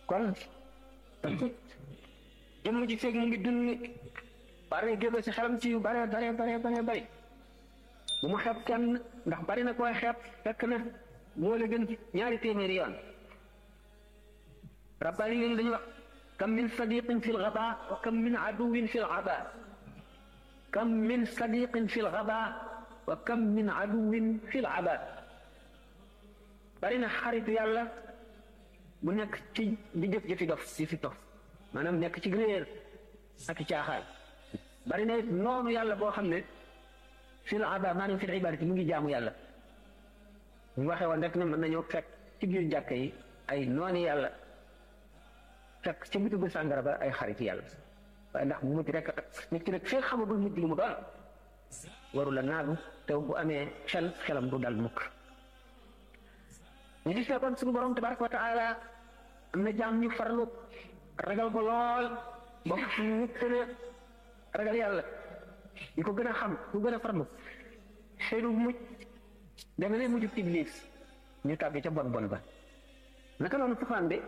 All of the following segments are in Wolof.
kon jëmm ji feeg mu ngi dund war na génn si xelam ci yu bare bare bare bare bari bu mu xeeb kenn ndax bari na koy xeeb fekk na moo la gën ñaari téeméeri yoon rabbaani yi dañuy wax kam min sadiqin fi lgaba wa kam min aduwin fi lgaba kam min sadiqin fi lgaba wa kam min aduwin fi lgaba bari na xaritu yàlla bu nekk ci di jëf jëfi dof di fi dof maanaam nekk ci réer ak caaxaan bari na noonu yàlla boo xam ne fi lgaba maanaam fi ibadati mu ngi jaamu yàlla ñu waxee woon rek ne mën nañoo fekk ci biir jàkk yi ay nooni yàlla fekk ca bitigu sàngara ba ay xarit yàlla waaye ndax bu mujj rek nit ki nag fee xamagul mujj lu mu doon waru la naagu te bu amee xel xelam du dal mukk ñu gis ne kon suñu borom tabaraka wa taala am na jaam ñu farlu ragal ko lool ba ñu gën a ragal yàlla ñu ko gën a xam ku gën a farlu seenu mujj deme ne mujj iblis ñu tàgg ca bon bon ba naka noonu safaan bi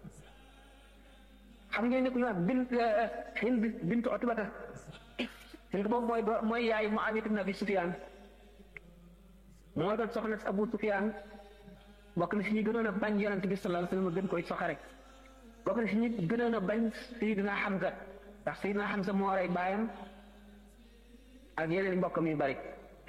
xam ngeen ne ku ñu wax bint Hind bintu Utbata Hind boobu mooy doo mooy yaay Muawiya ibn Abi Sufyaan moo doon soxna si Abu Sufyaan bokk na si ñi gënoon a bañ yonent bi sallallahu alayhi wa sallam gën koy soxa rek bokk na si ñi gënoon a bañ Sayyidina Hamza ndax Sayyidina Hamza moo rey baayam ak yeneen mbokkam yu bari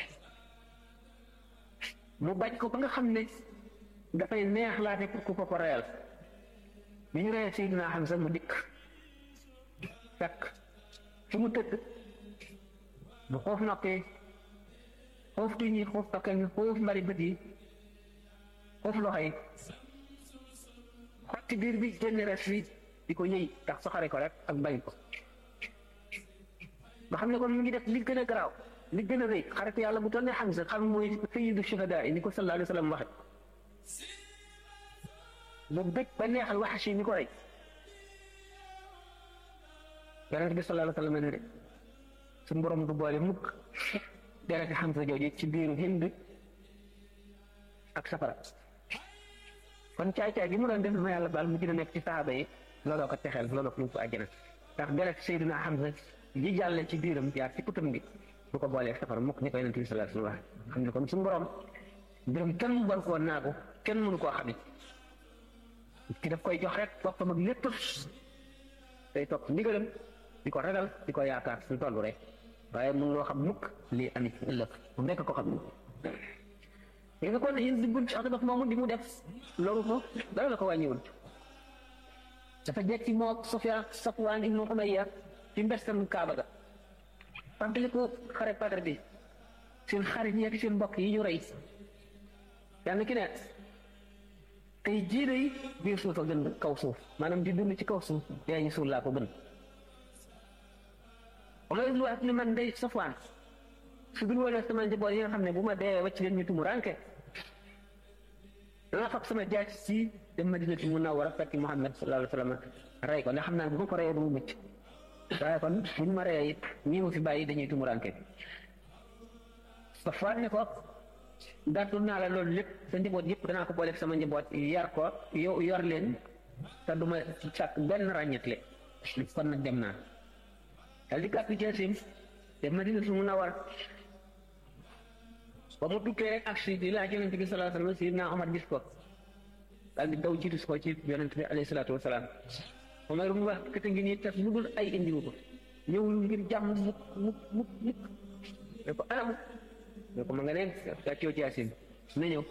mu bañ ko ba nga xam ne dafay neex laate pour ku ko ko reyal bi ñu reyee Seydina Hamza mu dikk fekk fi mu tëdd bu xoof noppee xoof tuñ yi xoof tokkel yi xoof mbari bët yi xoof loxo yi xotti biir bi génn res bi di ko ñëy tax soxare ko rek ak bañ ko nga xam ne kon mu ngi def li gën a garaaw li gën a rëy xaritu yàlla bu toll ne Hamza xam mooy sayyidu shuhadaa yi ni ko sallallahu alayhi wa sallam waxe mu bëgg ba neexal Wahshi mi ko rey yonent bi sallallahu alayhi wa sallam ne de suñu borom du boole mukk dereti Hamza jooju ci biiru Hind ak safara kon caay-caay gi mu doon def ma yàlla baal mu gën a nekk ci saaba yi looloo ko texeel looloo ko yóbbu àjjana ndax deret Seydina Hamza ji jàlle ci biiram jaar ci kutam bi bu ko boolee safara mukk ni ko yonent bi sallallahu alayhi wa sallam xam ne kon suñu borom mbiram kenn mu bon koo naagu kenn mënu koo xamit ki daf koy jox rek boppam ak lépp day topp ndigalam di ko ragal di ko yaakaar suñu toll rek waaye mun loo xam mukk lii amit ëllëg moom rekk ko xam li nga kon yéen diggul ci Utba moomu di mu def loolu ko dara la ko wàññiwul dafa jekki moo Sufyaan Safwaan ibnu Umayya ci mbestam Kaaba ga fàttali ko xare Badar bi seen xarit yi ak seen mbokk yi ñu rey yàlla ki ne tey jii day biir suuf a gën kaw suuf maanaam di dund ci kaw suuf yaa ñu suul laa ko gën Umar ibnu Abd man day Safwaan su dul woon sama njaboot yi nga xam ne bu ma dee wàcc leen ñu tumu ranke dana fab sama jaaj si dem Madinatu Munawwara fekk Muhammad sallallahu alayhi wa sallam rey ko ndax xam naa bu ma ko reyee du mu mucc waaye kon bu ñu ma reyee it ñii mu fi bàyyi dañuy tumu ranke Safwaan ne ko gàttul naa la loolu lépp sa njaboot yëpp danaa ko booleeg sama njaboot yar ko yow yor leen te du ma sàkk benn ràññetle kon nag dem naa dal di gàttu jeesim dem Madinatu Munawwara ba mu duggee rek ak si di laaj yonente bi salaa sallam Sidna Omar gis ko daal di daw jiitu ko ci yonente bi alayhi salaatu wasalaam Omar mu wax kete ngi nii taf lu dul ay indiwu ko ñëwul ngir jàmm mukk mukk mukk mukk ne ko anam ne ko ma nga neen gàccoo ci asim na ñëw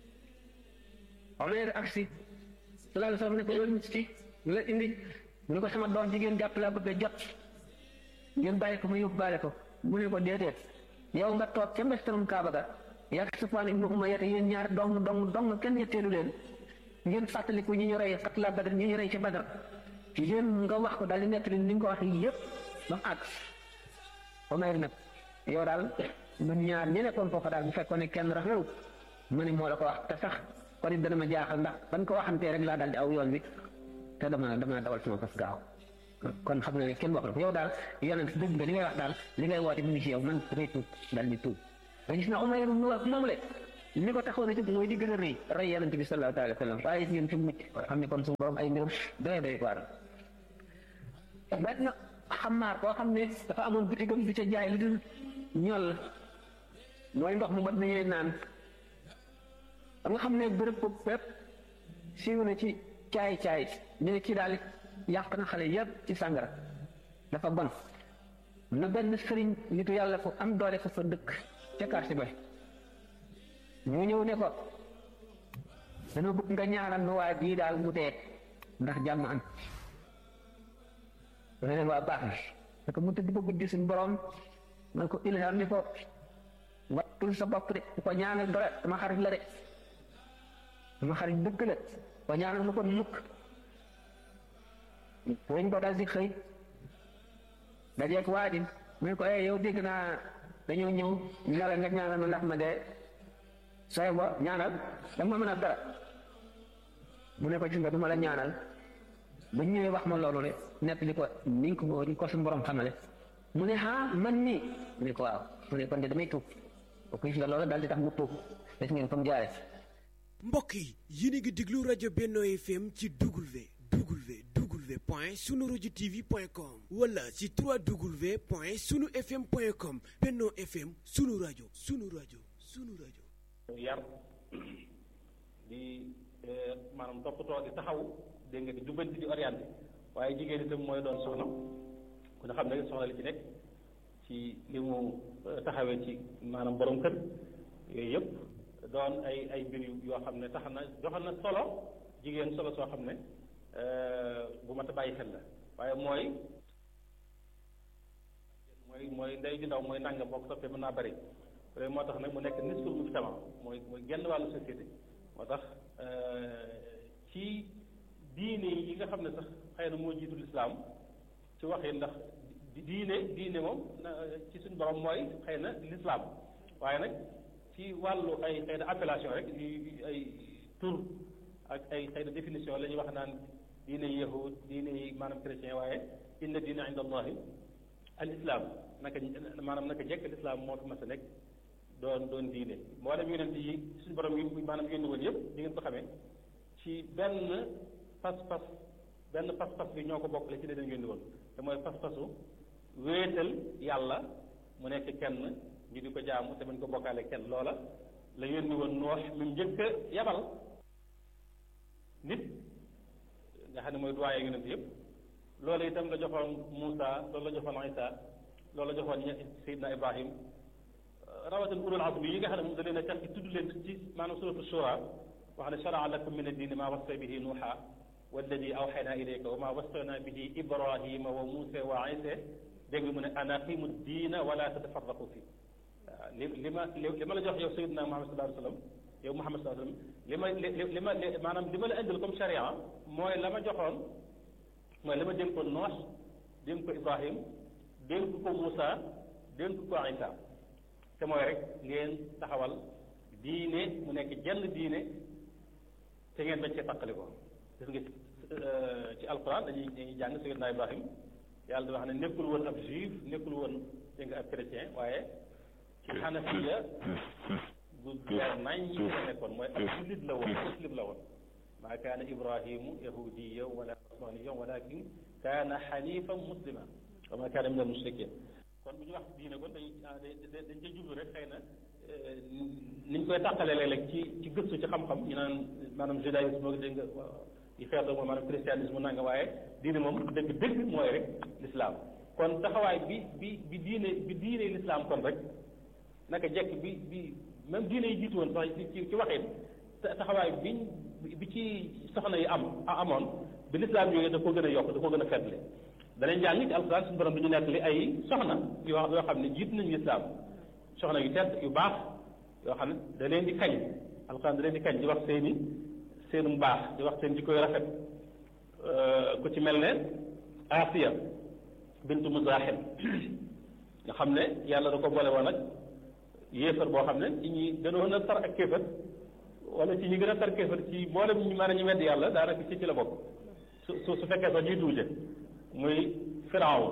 Omar ak si salaa sallam ne ko loolu ci la indi mu ne ko sama doom jigéen jàpp laa bëgg a jot ngeen bàyyi ko mu yóbbaale ko mu ne ko déedéet yow nga toog ca mbestarum Kaaba ga yaa Safwaan ibnu Umayya yéen ñaar dong dong dong kenn ñetteelu leen ngeen fàttaliku ñi ñu rey xatla Badar ñi ñu rey ca Badar yéen nga wax ko daal di nekk li nga ko wax yëpp ba mu àgg Umayr nag yow daal ñun ñaar ñi nekkoon foofa daal bu fekkoon ne kenn rafetlu ma ne moo la ko wax te sax kon it dana ma jaaxal ndax ban ko waxantee rek laa daal di aw yoon bi te dama dama dawal sama fas gaaw kon xam na ne kenn wax la ko yow daal yonent dëgg nga li ngay wax daal li ngay woote mu ngi ci yow man damay tuub daal di tuub nga gis na Umayr mu wax moom le li ko taxoon a jóg mooy di gën a rëy rey yonent bi sallallahu alayhi wa sallam waaye ngeen fi mucc xam ne kon suñu borom ay mbiram doy doy waar benn xamaar koo xam ne dafa amoon bitigam bi ca jaay lu dul ñol mooy ndox mu mat nañuy naan ba nga xam ne bërëb boobu fépp siiw na ci caay caay ñu ne kii daal yàq na xale yëpp ci sàngara dafa bon na benn sëriñ nitu yàlla fu am doole fa fa dëkk ca quartier ba ñu ñëw ne ko dañoo bëgg nga ñaanal nu waa bii daal mu dee ndax jàmm am dana leen waa baax na parce que mu tëdd ba guddi suñu borom man ko ilham ni ko wattul sa bopp de ko ñaanal dara dama xarit la de dama xarit dëgg la ko ñaanal lu ko mukk dañ ko dal di xëy dajeeg waa ji mu ne ko eh yow dégg naa dañoo ñëw ñu la nga ñaanal ma ndax ma dee sooy bo ñaanal dama mën a dara mu ne ko gis nga du ma la ñaanal ba ñëwee wax ma loolu de nekk li ko ni ko ni ko suñu borom xamale mu ne ah man nii mu ne ko waaw mu ne kon de damay tuub ko gis nga loolu daal di tax mu tuub des ngeen fa mu jaare mbokk yi yéen a ngi déglu rajo Benno FM ci W W W point sunu rajo TV point com wala ci 3W point sunu FM point com Benno FM sunu rajo sunu rajo sunu rajo. yar di maanaam toppatoo di taxaw dégg nga di jubbanti di orienté waaye jigéen itam mooy doon soxna ku ne xam ne soxna li ci nekk ci li mu taxawee ci maanaam borom kër yooyu yëpp doon ay ay mbir yoo xam ne tax na joxal na solo jigéen solo soo xam ne bu mat a bàyyi xel la waaye mooy mooy mooy ndey ju ndaw mooy nangam boo ko toppee mën naa bari loolu moo tax nag mu nekk nisful mujtama mooy mooy genn wàllu société moo tax ci diine yi nga xam ne sax xëy na moo jiitu lislaam ci waxee ndax diine diine moom ci suñu borom mooy xëy na lislaam waaye nag ci wàllu ay xëy na appellation rek ay tur ak ay xëy na définition la ñuy wax naan diine yi yahud diine yi maanaam chrétien waaye inna diine inda allahi al islam naka maanaam naka jekk lislaam moo fi mas a nekk doon doon diine mboolem yonent yi suñu borom yi maanaam yónni woon yëpp di ngeen ko xamee ci benn pas-pas benn pas-pas bi ñoo ko bokkale ci ne dañ yónni woon te mooy pas-pasu wéetal yàlla mu nekk kenn ñu di ko jaamu te bañ ko bokkaale kenn loola la yónni woon noox mi njëkk a yabal nit nga xam ne mooy doyen yonent yëpp loolu itam la joxoon Moussa loolu la joxoon Isa loolu la joxoon Seydina Ibrahim rawatina ulul azmi yi nga xam ne moom da leen a tax ci tudd leen ci maanaam suratu shura wax ne sharaa lakum min ad-diini maa wassa bihi nuuha walladi awxayna ilayka wa maa wassayna bihi ibrahima wa muusa wa isa dégg nga mu ne an aqimu diina wala tatafarraqu fi waaw li li ma li ma la jox yow sayidina Muhammad sallallahu alayhi wa sallam yow Muhammad sallallahu alayhi wa sallam li ma li li ma maanaam li ma la indil comme charia mooy la ma joxoon mooy la ma dénkoon Noox dénk ko Ibrahim dénk ko Moussa dénk ko Isa te mooy rek ngeen taxawal diine mu nekk jenn diine te ngeen bañ cee tàqali ko gis nga ci alquran dañuy dañuy jàng Seydina Ibrahim yàlla di wax ne nekkul woon ab juif nekkul woon dégg nga ab chrétien waaye ci xanafiya bu leer nañ ñi la nekkoon mooy ab jullit la woon muslim la woon maa kaana ibrahimu yahudiya wala nasraniya walakin kaana xanifan muslima wa maa kaana min al mushrikin kon bu ñu wax diine kon dañuy dañ ca jublu rek xëy na niñ koy tàqalee léeg-léeg ci ci gëstu ci xam-xam ñu naan maanaam judaïsme ak dégg nga yi xeetoo moom maanaam christianisme nanga waaye diine moom dëgg dëgg mooy rek l'islam kon taxawaay bi bi bi diine bi diine l'islam kon rek naka jekk bi bi même diine yi jiitu woon sax ci ci waxin taxawaay biñ bi ci soxna yi am amoon bi l'islam yooyu da ko gën a yokk da ko gën a feddle danañ jàng ci alxuraan suñu borom bi ñu nekk li ay soxna yoo yoo xam ne jiitu nañu lislaam soxna yu tedd yu baax yoo xam ne da leen di kañ alxuraan da leen di kañ di wax seeni seenu mbaax di wax seen jikko yu rafet ku ci mel ne Asiya bintu Muzahim nga xam ne yàlla da ko boole woon ak yéefar boo xam ne ci ñi gënoon a tar ak kéefar wala ci ñi gën a tar kéefar ci mboolem ñu mën a ñu wedd yàlla daanaka ci ci la bokk su su su fekkee sax ñuy tuuje muy firawn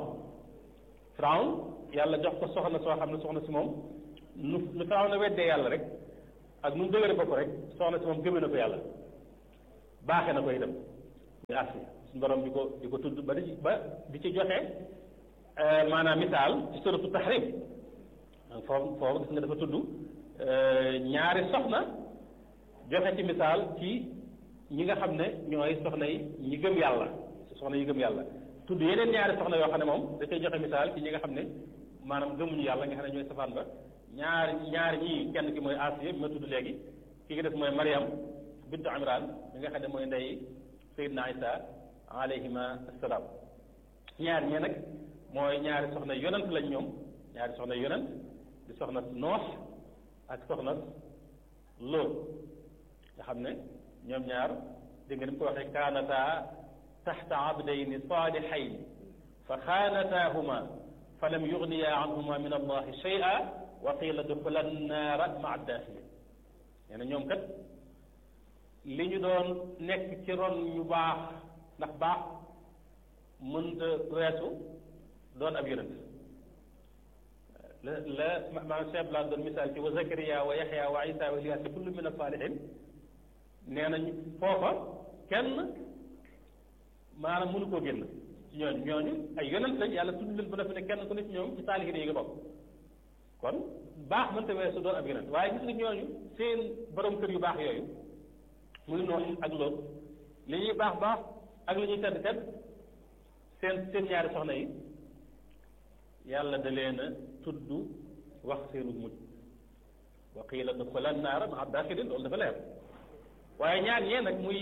firawn yàlla jox ko soxna soo xam ne soxna si moom nu nu firawn na weddee yàlla rek ak nu mu dëgëre bopp rek soxna si moom gëmee na ko yàlla baaxee na ko itam muy Asiya suñu borom di ko di ko tudd ba di ba di ci joxe maanaam misaal ci suratu tahrim foofu foofu gis nga dafa tudd ñaari soxna joxe ci misaal ci ñi nga xam ne ñooy soxna yi ñi gëm yàlla soxna yi gëm yàlla tudd yeneen ñaari soxna yoo xam ne moom da koy joxe misaal ci ñi nga xam ne maanaam gëmuñu yàlla nga xam ne ñooy safaan ba ñaari ñaari ñii kenn ki mooy Asiya bi ma tudd léegi ki nga def mooy Mariam bintu Imran mi nga xam ne mooy ndey Seydina Isa alayhima assalaam ñaari ñee nag mooy ñaari soxna yonent lañ ñoom ñaari soxna yonent di soxna Noox ak soxna Lóot nga xam ne ñoom ñaar dégg nga ni mu ko waxee kaanata taxta abdayni saalihayni fa xaanataahuma fa lam yugniya anhuma min allahi shay'a wa qila duxula annaara maa daaxilin nee na ñoom kat li ñu doon nekk ci ron ñu baax ndax baax mënta weesu doon ab yonent la la maanaam Cheikh Blanc doon misaal ci wa Zakariya wa Yaxya wa Isa wa Ilyaas kullu min as-saalihin nee nañ foofa kenn maanaam mënu koo génn ci ñooñu ñooñu ay yonent lañ yàlla tudd leen ba dafa ne kenn ku ne ci ñoom ci saalihin yi nga bokk kon baax mënta weesu doon ab yonent waaye gis nga ñooñu seen borom kër yu baax yooyu muy Noox ak Lóot li ñuy baax baax ak li ñuy tedd tedd seen seen ñaari soxna yi yàlla da leen a tudd wax seenu mujj wa qiila duxula naara maa daaxilin loolu dafa leer waaye ñaar ñee nag muy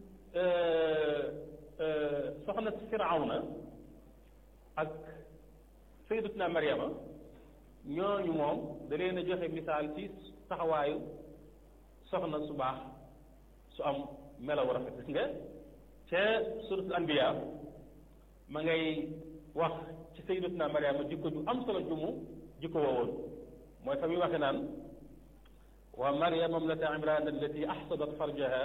soxna Firawna ak sayyidatuna Maryama ñooñu moom da leen a joxe misaal ci taxawaayu soxna su baax su am melaw rafet gis nga ca suratul anbiya ma ngay wax ci sayyidatuna Maryama jikko ju am solo ju mu jikko woowoon mooy fa muy waxe naan wa Maryama imrata Imran allati ahsanat farjaha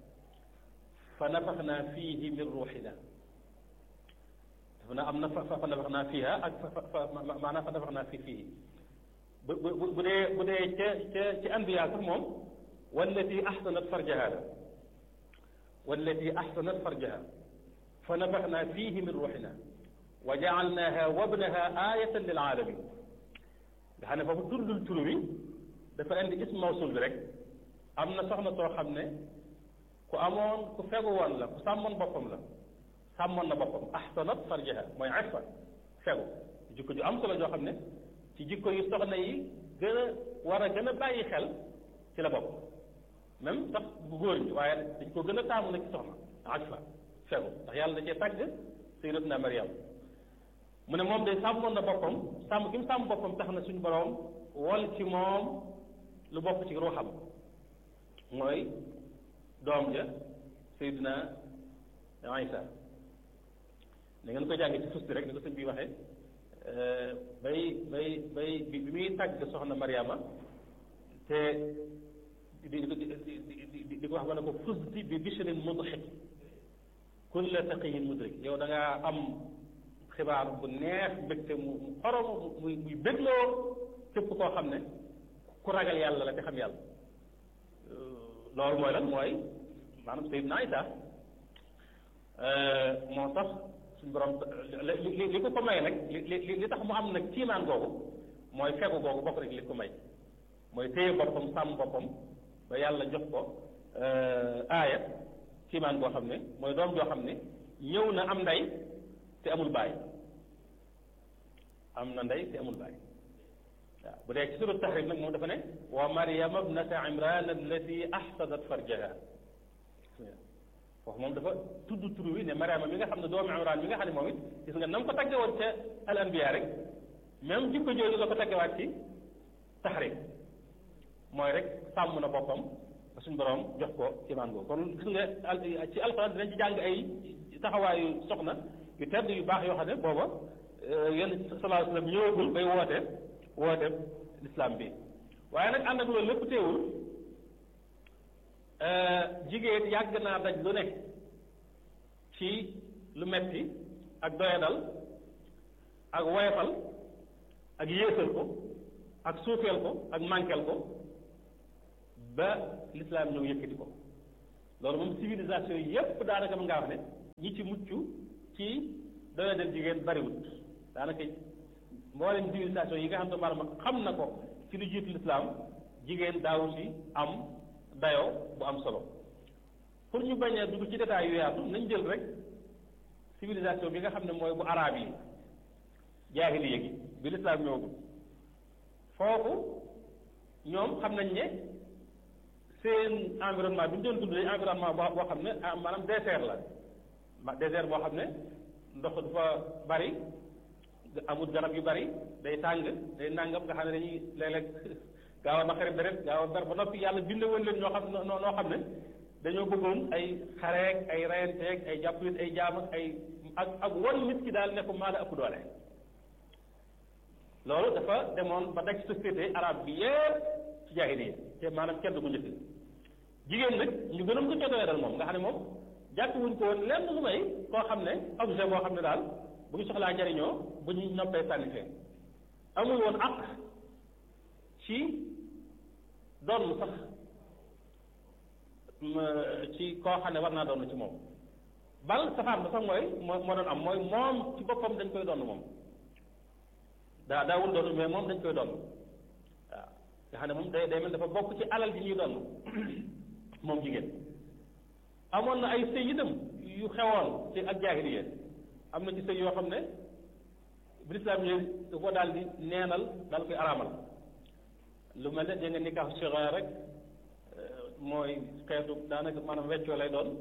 fa nafaxna fiihi min ruuxina dafa na am na fa fa nafaxna fiiha ak fa fa maanaam fa nafaxna fii fiihi bu bu bu dee bu dee ca ca ci anbiya sax moom wallati ahsanat farjaha la wallati ahsanat farjaha fa nafaxna fiihi min ruuxina wa jaalnaha wabnaha ayatan lil alamin nga xam ne foofu tuddul tur wi dafa indi ism mawsul bi rek am na soxna soo xam ne ku amoon ku fegu woon la ku sàmmoon boppam la sàmmoon na boppam ahsanat farjaha mooy ifa fegu jikko ju am solo joo xam ne ci jikko yu soxna yi gën a war a gën a bàyyi xel ci la bopp même sax bu góor ñi waaye dañ ko gën a taamu nag ci soxna ifa fegu ndax yàlla da cee tàgg sayyidatuna Maryam mu ne moom de sàmmoon na boppam sàmm gi mu sàmm boppam tax na suñu borom wol ci moom lu bokk ci ruuxam mooy doom ja Seydina Isa da ngeen ko jàngee ci fusti rek ni ko sëñ bi waxee bay bay bay bi muy tàgg soxna Mariama te di di di di ko wax ba ne ko fusti bi bishrin mudhik kulla taqiyin mudrik yow da ngaa am xibaar bu neex mbégte mu xorom muy muy bégloo képp koo xam ne ku ragal yàlla la te xam yàlla loolu mooy lan mooy maanaam Seydina Isa moo tax suñu borom li li ko ko may nag li li li tax mu am nag kiimaan googu mooy fegu googu bokk rek li ko may mooy téye boppam sàmm boppam ba yàlla jox ko aaya kiimaan goo xam ne mooy doom joo xam ne ñëw na am ndey te amul baay am na ndey te amul baay waaw bu dee ci sura tahrim nag moom dafa ne wa maryama ibnata imran allati ahsanat farjaha foofu moom dafa tudd tur wi ne maryama mi nga xam ne doomu imran mi nga xam ne moom it gis nga na mu ko tagge woon ca al anbiya rek même jikko jooju la ko taggewaat ci tahrim mooy rek sàmm na boppam ba suñu borom jox ko imaan boobu kon gis nga ci alxuraan dinañ ci jàng ay taxawaayu soxna yu tedd yu baax yoo xam ne booba yenn sallallahu alayhi wa sallam ñëwagul bay woote woote lislaam bi waaye nag ànd ak loolu lépp teewul jigéen yàgg naa daj lu ne ci lu metti ak doyadal ak woyofal ak yéesal ko ak suufeel ko ak mànkeel ko ba lislaam ñëw yëkkati ko loolu moom civilisation yépp daanaka mën ngaa wax ne ñi ci mucc ci doya del jigéen bariwut daanaka mboolem civilisation yi nga xam ne maanaam xam na ko ci lu jiitu lislaam jigéen daawu si am dayoo bu am solo pour ñu bañ a dugg ci détails yu yaatu nañ jël rek civilisation bi nga xam ne mooy bu araab yi jaahiliya gi bi lislaam ñëwagul foofu ñoom xam nañ ne seen environnement bi ñu doon dund environnement boo boo xam ne maanaam désert la ma désert boo xam ne ndox du fa bari amul garab yu bari day tàng day nangam nga xam ne dañuy léeg-léeg gaaw a naqari deret gaaw a ber ba noppi yàlla bind woon leen ñoo xam noo noo xam ne dañoo bëggoon ay xareek ay reyanteeg ay jàpp nit ay jaam ak ay ak ak wan nit ki daal ne ko maa la ëpp doole loolu dafa demoon ba daj société arabe bi yépp ci jaahiliya te maanaam kenn du ko njëkk jigéen nag ñu gënoon ko cee dal moom nga xam ne moom jàpp wuñ ko woon lenn lu may koo xam ne objet boo xam ne daal bu ñu soxlaa jariñoo bu ñu noppee sànni fee amul woon àq ci doon sax ci koo xam ne war naa doon ci moom bal safaan ba sax mooy moo moo doon am mooy moom ci boppam dañ koy doon moom daa daawul doon mais moom dañ koy doon waaw nga xam ne moom day day mel dafa bokk ci alal ji ñuy doon moom jigéen amoon na ay sëy itam yu xewoon ci ak jaahiliya am na ci sëy yoo xam ne bi lislaam yi da ko daal di neenal daal koy araamal lu mel ne da nga nikaax sigaar rek mooy xeetu daanaka maanaam weccoo lay doon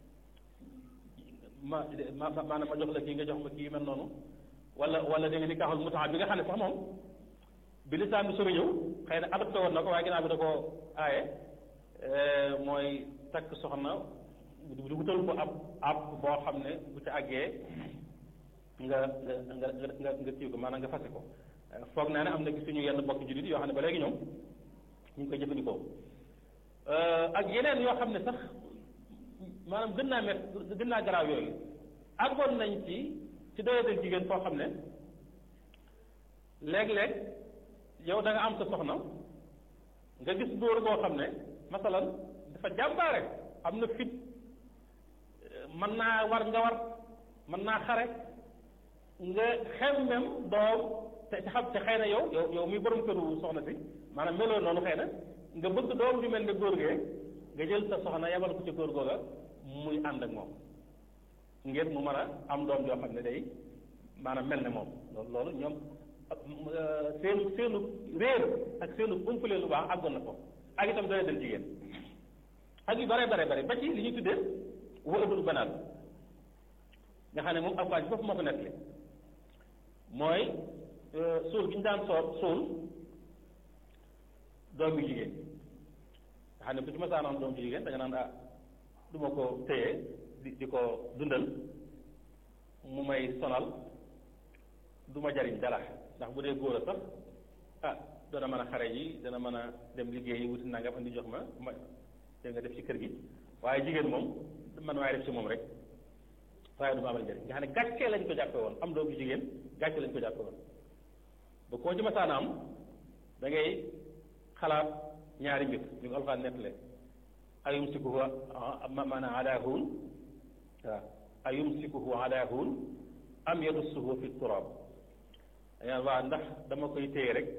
ma ma maanaam ma jox la kii nga jox ma kii mel noonu wala wala da nga nikaaxul mutaa bi nga xam ne sax moom bi lislaam bi sori ñëw xëy na adopté woon na ko waaye ginnaaw bi da koo aaye mooy takk soxna du wutal ko ab ab boo xam ne bu ci àggee nga nga nga nga nga kii ko maanaam nga fase ko foog naa ne am na gis suñu yenn bokk jullit yoo xam ne ba léegi ñoom ñu ngi koy jëfandikoo ak yeneen yoo xam ne sax maanaam gën naa met gën naa garaaw yooyu àggoon nañ ci ci doyadal jigéen foo xam ne léeg-léeg yow da nga am sa soxna nga gis góor boo xam ne masalan dafa jàmbaare am na fit mën naa war nga war mën naa xare nga xemmem doom te xam te xëy na yow yow yow muy borom këru soxna si maanaam meloo noonu xëy na nga bëgg doom ju mel ne góor gee nga jël sa soxna yabal ko ci góor googa muy ànd ak moom ngir mu mën a am doom joo xam ne day maanaam mel ne moom loolu loolu ñoom seenu seenu réer ak seenu umpale lu baax àggoon na ko ak itam doy dal jigéen ak yu bare bare bare ba ci li ñuy tuddee wëlbul banaat nga xam ne moom alxuraan bi foofu moo ko nettali mooy suul gi ñu daan soo suul doom yu jigéen nga xam ne ku ci masaanoon doom ju jigéen da nga naan ah du ma ko téye di di ko dundal mu may sonal du ma jariñ dara ndax bu dee góor a sax ah dana mën a xare yi dana mën a dem liggéeyi wuti nangam andi jox ma ma te nga def ci kër gi waaye jigéen moom man waaye def ci moom rek waaye du ma amal njëriñ nga xam ne gàccee lañ ko jàppe woon am doom ju jigéen gàccee lañ ko jàppe woon ba koo ci masaana am da ngay xalaat ñaari mbir ñu ko alxaan nettale ayumsikuhu maanaam ala huun waaw ayumsikuhu ala huun am yadussuhu fi turab dañaan waa ndax dama koy téye rek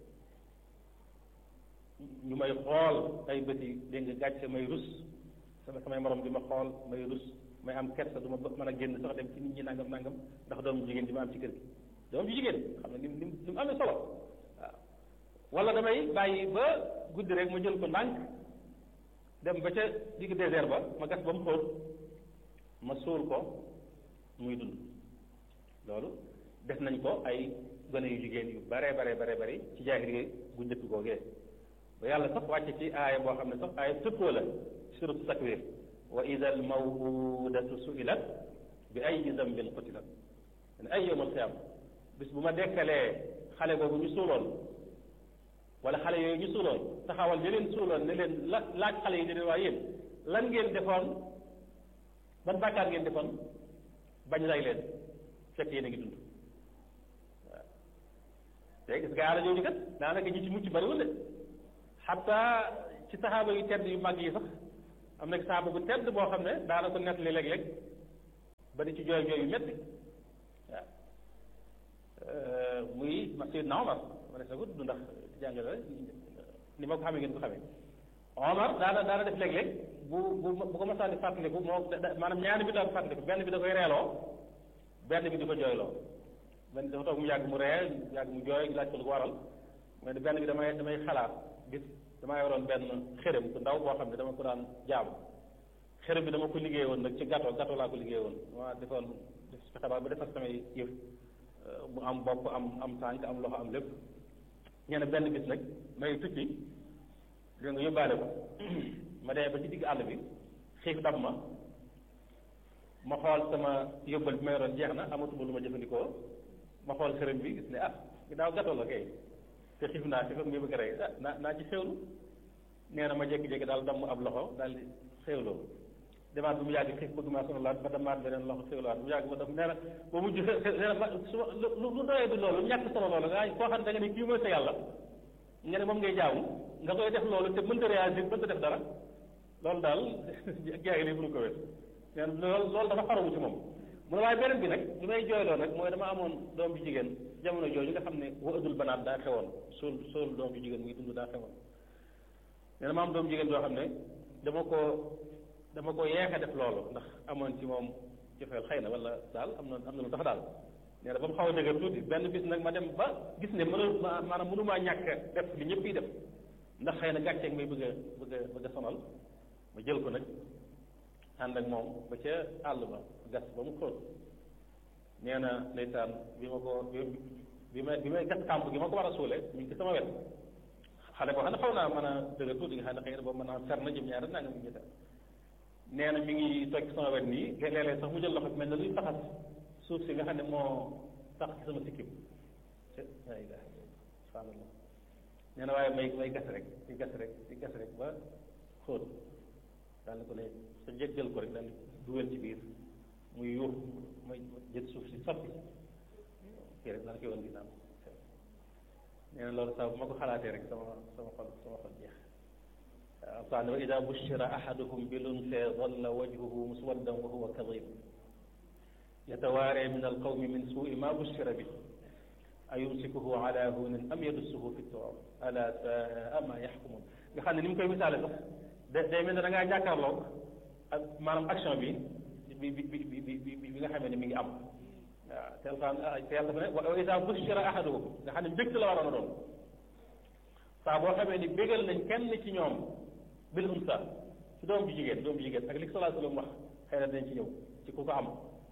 ñu may xool ay bëti dégg nga gàcce may rus sama samay morom di ma xool may rus may am kersa du ma mën a génn sax dem ci nit ñi nangam nangam ndax doom jigéen di ma am ci kër gi doom ju jigéen xam ne ni mu ni mu amee solo waaw wala damay bàyyi ba guddi rek ma jël ko ndànk dem ba ca digg désert ba ma gas ba mu xóot ma suul ko muy dund loolu def nañ ko ay gone yu jigéen yu bare bare bare bari ci jaahiliya gu njëkk googee ba yàlla sax wàcce ci aaya boo xam ne sax aaya tëkkoo la suratu takwir wa ida al mawudatu suilat bi ay zambin qutilat ne ay yowmal xiyaam bis bu ma dekkalee xale boobu ñu suuloon wala xale yooyu ñu suuloon taxawal ñu leen suuloon ne leen la laaj xale yi ne leen waa yéen lan ngeen defoon ban bàkkaar ngeen defoon bañ lay leen fekk yéen a ngi dund waaw te gis nga yàlla jooju kat daanaka ñi ci mucc bariwul de xataa ci saxaaba yu tedd yu mag yi sax am na saxaaba bu tedd boo xam ne daana ko nettali léeg-léeg ba di ci jooy jooy yu métti waaw muy ma Seydina Omar ma ne sa ko du ndax jàngale ni ma ko xamee ngeen ko xamee Omar daana daana def léeg-léeg bu bu bu ko masaan di fàttaliku moo maanaam ñaari bi daan fàttaliku benn bi da koy reeloo benn bi di ko jooyloo benn dafa toog mu yàgg mu ree yàgg mu jooy laaj ko lu ko waral mooy ne benn bi damay damay xalaat gis damaa yoroon benn xërëm bu ndaw boo xam ne dama ko daan jaamu xërëm bi dama ko liggéey woon nag ci gâteau gâteau laa ko liggéey woon dama defoon def xabaar ba defar samay yëf mu am bopp am am tànk am loxo am lépp ñene benn bis nag may tukki dégg nga yóbbaale ko ma dee ba ci digg àll bi xiif dab ma ma xool sama yóbbal bi ma yoroon jeex na amatuma lu ma jëfandikoo ma xool xërëm bi gis ne ah ginnaaw gâteau la kay te xiif naa xiif ak muy bëgg a rey ah naa naa ci xewlu nee na ma jékki-jékki daal damm ab loxo daal di xewloo demaat bu mu yàgg xiif bëgg maa sonalaat ba damaat beneen loxo xewlaat bu mu yàgg ba daf nee na ba mujj nee na ma su lu lu doyee du loolu ñàkk solo loolu nga koo xam ne da nga ne kii mooy sa yàlla nga ne moom ngay jaamu nga koy def loolu te mënta réagir mënta def dara loolu daal jeex li mënu ko wér nee na loolu loolu dafa xaramu ci moom mu ne waaye beneen bi nag li may jooyloo nag mooy dama amoon doom bi jigéen jamono jooju nga xam ne wa ëddul banaat daa xewoon suul suul doom bi jigéen muy dund daa xewoon nee na ma am doom jigéen joo xam ne dama ko dama ko yeex a def loolu ndax amoon ci moom jofeel xëy na wala daal am na am na lu tax daal nee na ba mu xaw a dëgër tuuti benn bis nag ma dem ba gis ne mënu maanaam mënumaa ñàkk def li ñëpp yi def ndax xëy na gàcceeg may bëgg a bëgg a bëgg a sonal ma jël ko nag ànd ak moom ba ca àll ba gas ba mu xóot nee na ndeysaan bi ma ko bi ma bi may gas kàmp gi ma ko war a suule ñu ngi ci sama wet xale boo xam ne xaw naa mën a dëgër tuuti nga xam ne xëy na boobu mën naa fer na jëm ñaari naa nga mu ngi nee na mi ngi toog sama wet nii léeg-léeg sax mu jël loxo bi mel ne luy faxas suuf si nga xam ne moo sax ci sama sikkim la ilaha subhanallah nee na waaye may may gas rek di gas rek di gas rek ba xóot daal ko ne sa jéggal ko rek daal dugal ci biir muy yuux may jël suuf si sotti kii rek daal koy woon ginnaaw nee na loolu sax bu ma ko xalaatee rek sama sama xol sama xol jeex alquran wa ida bushira ahaduhum bil unsa dalla wajhuhu muswaddan wa huwa kadhib yatawaare min alqawmi min suui ma bushira bi ayumsikuhu ala hunin am yadussuhu fi turab ala saa ma yaxkumun nga xam ne ni mu koy misaale sax da day mel ne da ngaa jàkkaarloo ak maanaam action bi bi bi bi bi bi nga xamee ne mi ngi am waaw te alquran te yàlla dafa ne wa ida bushira ahaduhum nga xam ne mbégte la waroon a doon saa boo xamee ni bégal nañ kenn ci ñoom bil unsa ci doom bi jigéen doom bi jigéen ak li salaa sallam wax xëy na dañ ci ñëw ci ku ko am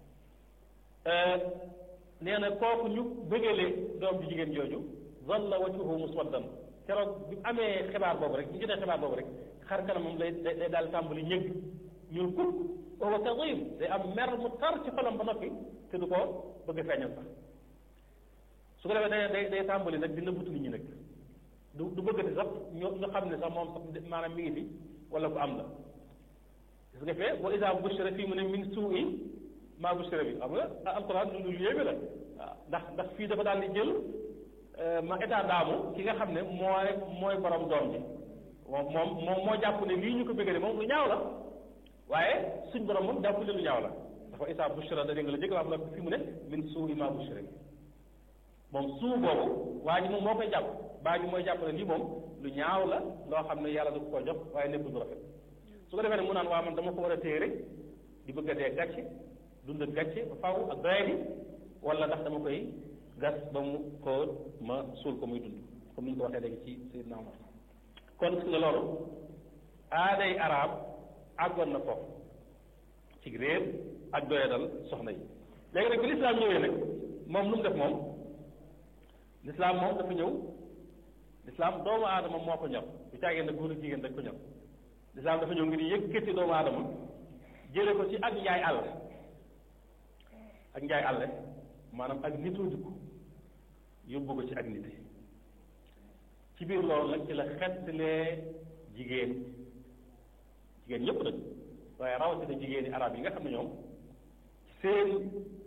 nee na kooku ñu bëggale doom bi jigéen jooju zalla wajhuhu muswaddan keroog bi amee xibaar boobu rek bi jotee xibaar boobu rek xar kanamam lay day daal tàmbali ñëgg ñuul kuk wa huwa kadhim day am mer mu tar ci xolam ba noppi te du ko bëgg a feeñal sax su ko defee day day day tàmbali nag dina butu nit ñi nag du du bëggati sax ñu ñu xam ne sax moom sax maanaam mi ngi fi wala ku am la gis nga fee wa iza bushira fii mu ne min suu'i maa bushira bi xam nga alquran lu lu yéeme la waaw ndax ndax fii dafa daal di jël ma état daamu ki nga xam ne mooy mooy borom doom bi moom moom moom moo jàpp ne lii ñu ko bëggee moom lu ñaaw la waaye suñ borom moom jàpp ne lu ñaaw la dafa iza bushira da dégg nga la jëkk wax la fii mu ne min suu'i maa bushira bi moom suu boobu waa ji moom moo koy jàpp baa ji mooy jàpp ne lii moom lu ñaaw la loo xam ne yàlla du ko jox waaye nekkul lu rafet su ko defee ne mu naan waa man dama ko war a téye rek di bëgg a dee gàcce dund gàcce ba faw ak doyadi wala ndax dama koy gas ba mu ko ma suul ko muy dund comme ni ñu ko waxee léegi ci Seydina Omar kon gis nga loolu aaday arab àggoon na foofu ci réer ak doyadal soxna yi léegi nag bi lislaam ñëwee nag moom lu mu def moom lislaam moom dafa ñëw lislaam doomu aadama moo ko ñor bu caagee nag góor ak jigéen rek ko ñor lislaam dafa ñëw ngir yëkkati doomu aadama jële ko ci ak njaay àll ak njaay àll maanaam ak nitoo dugg yóbbu ko ci ak nit ci biir loolu nag ci la xettalee jigéen jigéen ñëpp nag waaye rawatina jigéeni arab yi nga xam ne ñoom ci seen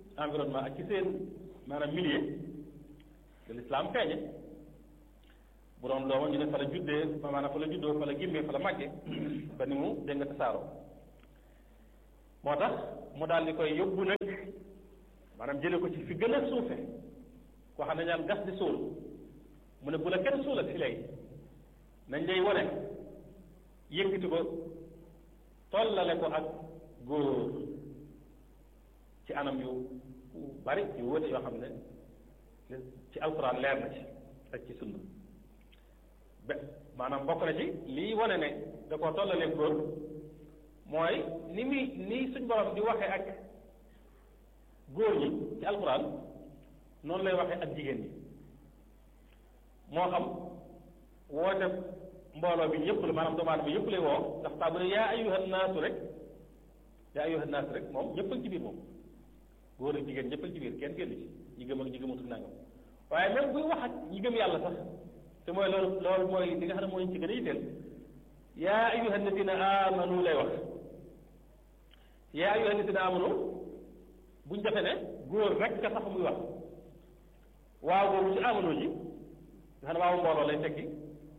environnement ak ci seen maanaam milieu de l'islam feeñe bu doon doomam ñu ne fa la juddee maanaam fa la juddoo fa la gimmee fa la màggee ba ni mu dégg nga tasaaroo moo tax mu daal di koy yóbbu nag maanaam jële ko ci fi gën a suufe koo xam ne ñaan gas di suul mu ne bu la kenn suulal fi léegi nañ lay wane yëkkati ko tollale ko ak góor ci anam yu bari yu wóote yoo xam ne ci alxuraan leer na ci ak ci sunna be maanaam bokk na ci lii wane ne da koo tollalee góor mooy ni muy ni suñ borom di waxee ak góor ñi ci alxuraan noonu lay waxee ak jigéen ñi moo xam woote mbooloo bi yëpp la maanaam doomu aadama bi yëpp lay woo ndax saa bu ne yaa ayyuhan naasu rek yaa ayyuhan naasu rek moom ñëpp ak ci biir moom góor ak jigéen ñëpp ak ci biir kenn génn ci ñi gëm ak ñi gëmatul nangam waaye même buy wax ak ñi gëm yàlla sax te mooy loolu loolu mooy li nga xam ne mooy ci gën a yitteel yaa ayyuhan ladina amanu lay wax yaa ayyuhan ladina amanu buñ defe ne góor rek ka sax muy wax waaw boobu ci amanu ji nga xam ne waaw mbooloo lay tekki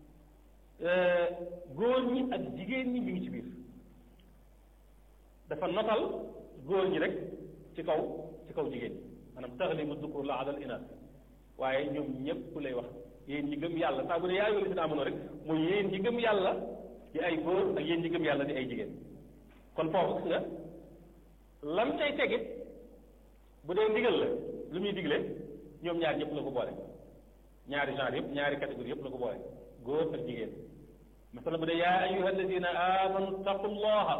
góor ñi ak jigéen ñi mi ngi ci biir dafa notal góor ñi rek ci kaw ci kaw jigéen ñi maanaam taxlibu dukur la adal inaas waaye ñoom ñëpp lay wax yéen ñi gëm yàlla saa bu ne yaa ayyuhal lazina amanu rek mooy yéen ñi gëm yàlla di ay góor ak yéen ñi gëm yàlla di ay jigéen kon foofu gis nga lam cay tegit bu dee ndigal la lu muy digle ñoom ñaar ñëpp la ko boole ñaari genre yëpp ñaari catégorie yëpp la ko boole góor ak jigéen masala bu dee yaa ayyuha alladina amanu taqullaha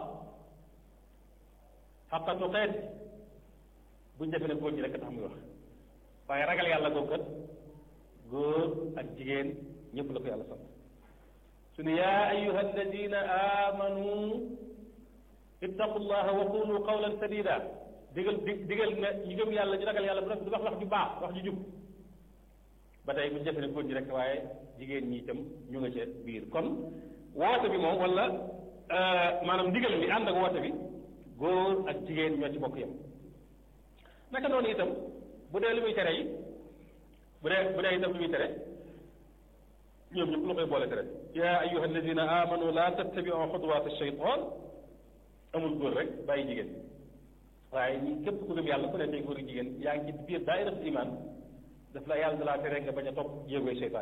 xaqa tuqeet buñ defee ne góor ñi rek tax muy wax waaye ragal yàlla googu kat góor ak jigéen ñëpp la ko yàlla sant su ne yaa ayyuha alladina amanu ittaqullaha wa qulu qawlan sadida digal di digal ne ñu gëm yàlla ñu ragal yàlla bu rek du wax wax ju baax wax ju jub ba tey bu ñu defee ne góor ñi rek waaye jigéen ñi itam ñu nga ca biir kon woote bi moom wala maanaam ndigal bi ànd ak woote bi góor ak jigéen ñoo ci bokk yam naka noonu itam bu dee lu muy tere yi bu dee bu dee itam lu muy tere ñoom ñëpp lu koy boole tere yaa ayyuha alladina amanu la tattabiu xutuwaat shaytan amul góor rek bàyyi jigéen waaye ñi képp ku gëm yàlla ku ne tey góor ak jigéen yaa ngi ci biir daayiratul iman daf la yàlla da laa tere nga bañ a topp yéegoy seytaan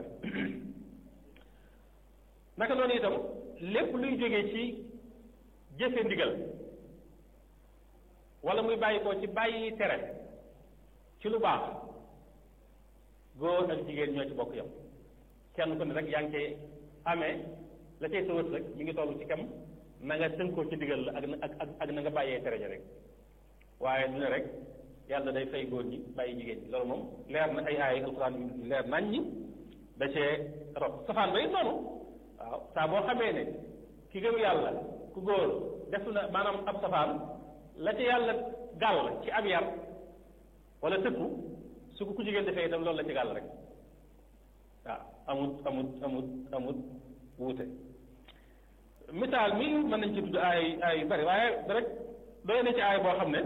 naka noonu itam lépp luy jógee ci jëfe ndigal wala muy bàyyi ko ci bàyyi tere ci lu baax góor ak jigéen ñoo ci bokk yam kenn ku ne rek yaa ngi cay amee la cay sawët rek mi ngi toll ci kam na nga tënkoo ci ndigal la ak ak ak na nga bàyyee tere ja rek waaye du ne rek yàlla day fay góor ñi bàyyi jigéen ñi loolu moom leer na ay aay alxuraan yu leer nañ ñi da cee rob safaan ba it noonu waaw saa boo xamee ne ki gëm yàlla ku góor def na maanaam ab safaan la ca yàlla gàll ci ab yar wala tëkku su ko ku jigéen defee itam loolu la ci gàll rek waaw amut amut amut amut wuute misaal mi mën nañ ci tudd ay ay yu bari waaye rek doy na ci aay boo xam ne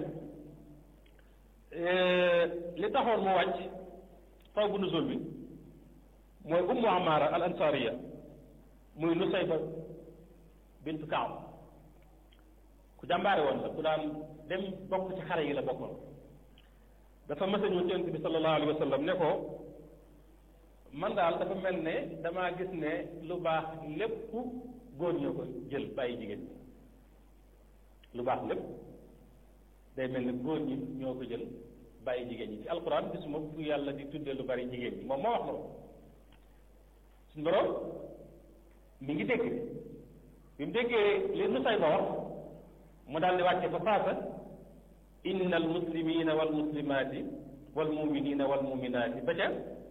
li taxoon mu wàcc taw bu nuzul bi mooy ummu amaara al ansariya muy nusayba bintu kaab ku jàmbaare woon la ku daan dem bokk ci xare yi la bokkoon dafa mës a ñëw ci yonent bi sallallahu alayhi wa sallam ne ko man daal dafa mel ne damaa gis ne lu baax lépp góor ñoo ko jël bàyyi jigéen lu baax lépp day mel ne góor ñi ñoo ko jël bàyyi jigéen ñi ci alquran gisuma fu yàlla di tuddee lu bari jigéen ñi moom moo wax loolu suñu borom mi ngi dégg bi mu déggee li nu say ba wax mu daal di wàcce fa faasa inna al muslimina wal muslimaati wal muminina wal muminaati ba ca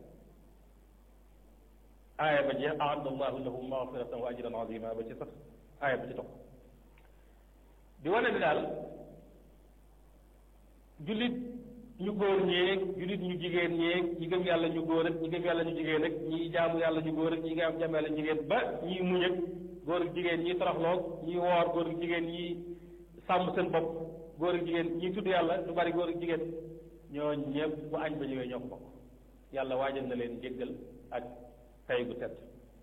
aaya ba jeex aadda allahu lahum magfiratan wa ajran azima ba ci sax aaya ba ci topp di wane ni daal jullit ñu góor ñeeg jullit ñu jigéen ñeeg ñi gëm yàlla ñu góor ak ñi gëm yàlla ñu jigéen ak ñi jaamu yàlla ñu góor ak ñi nga jaamu yàlla ñu jigéen ba ñi muñ ak góor ak jigéen ñi toroxloog ñi woor góor ak jigéen ñi sàmm seen bopp góor ak jigéen ñi tudd yàlla lu bari góor ak jigéen ñoo ñëpp bu añ ba ñëwee ñoo ko bokk yàlla waajal na leen jéggal ak tay gu tedd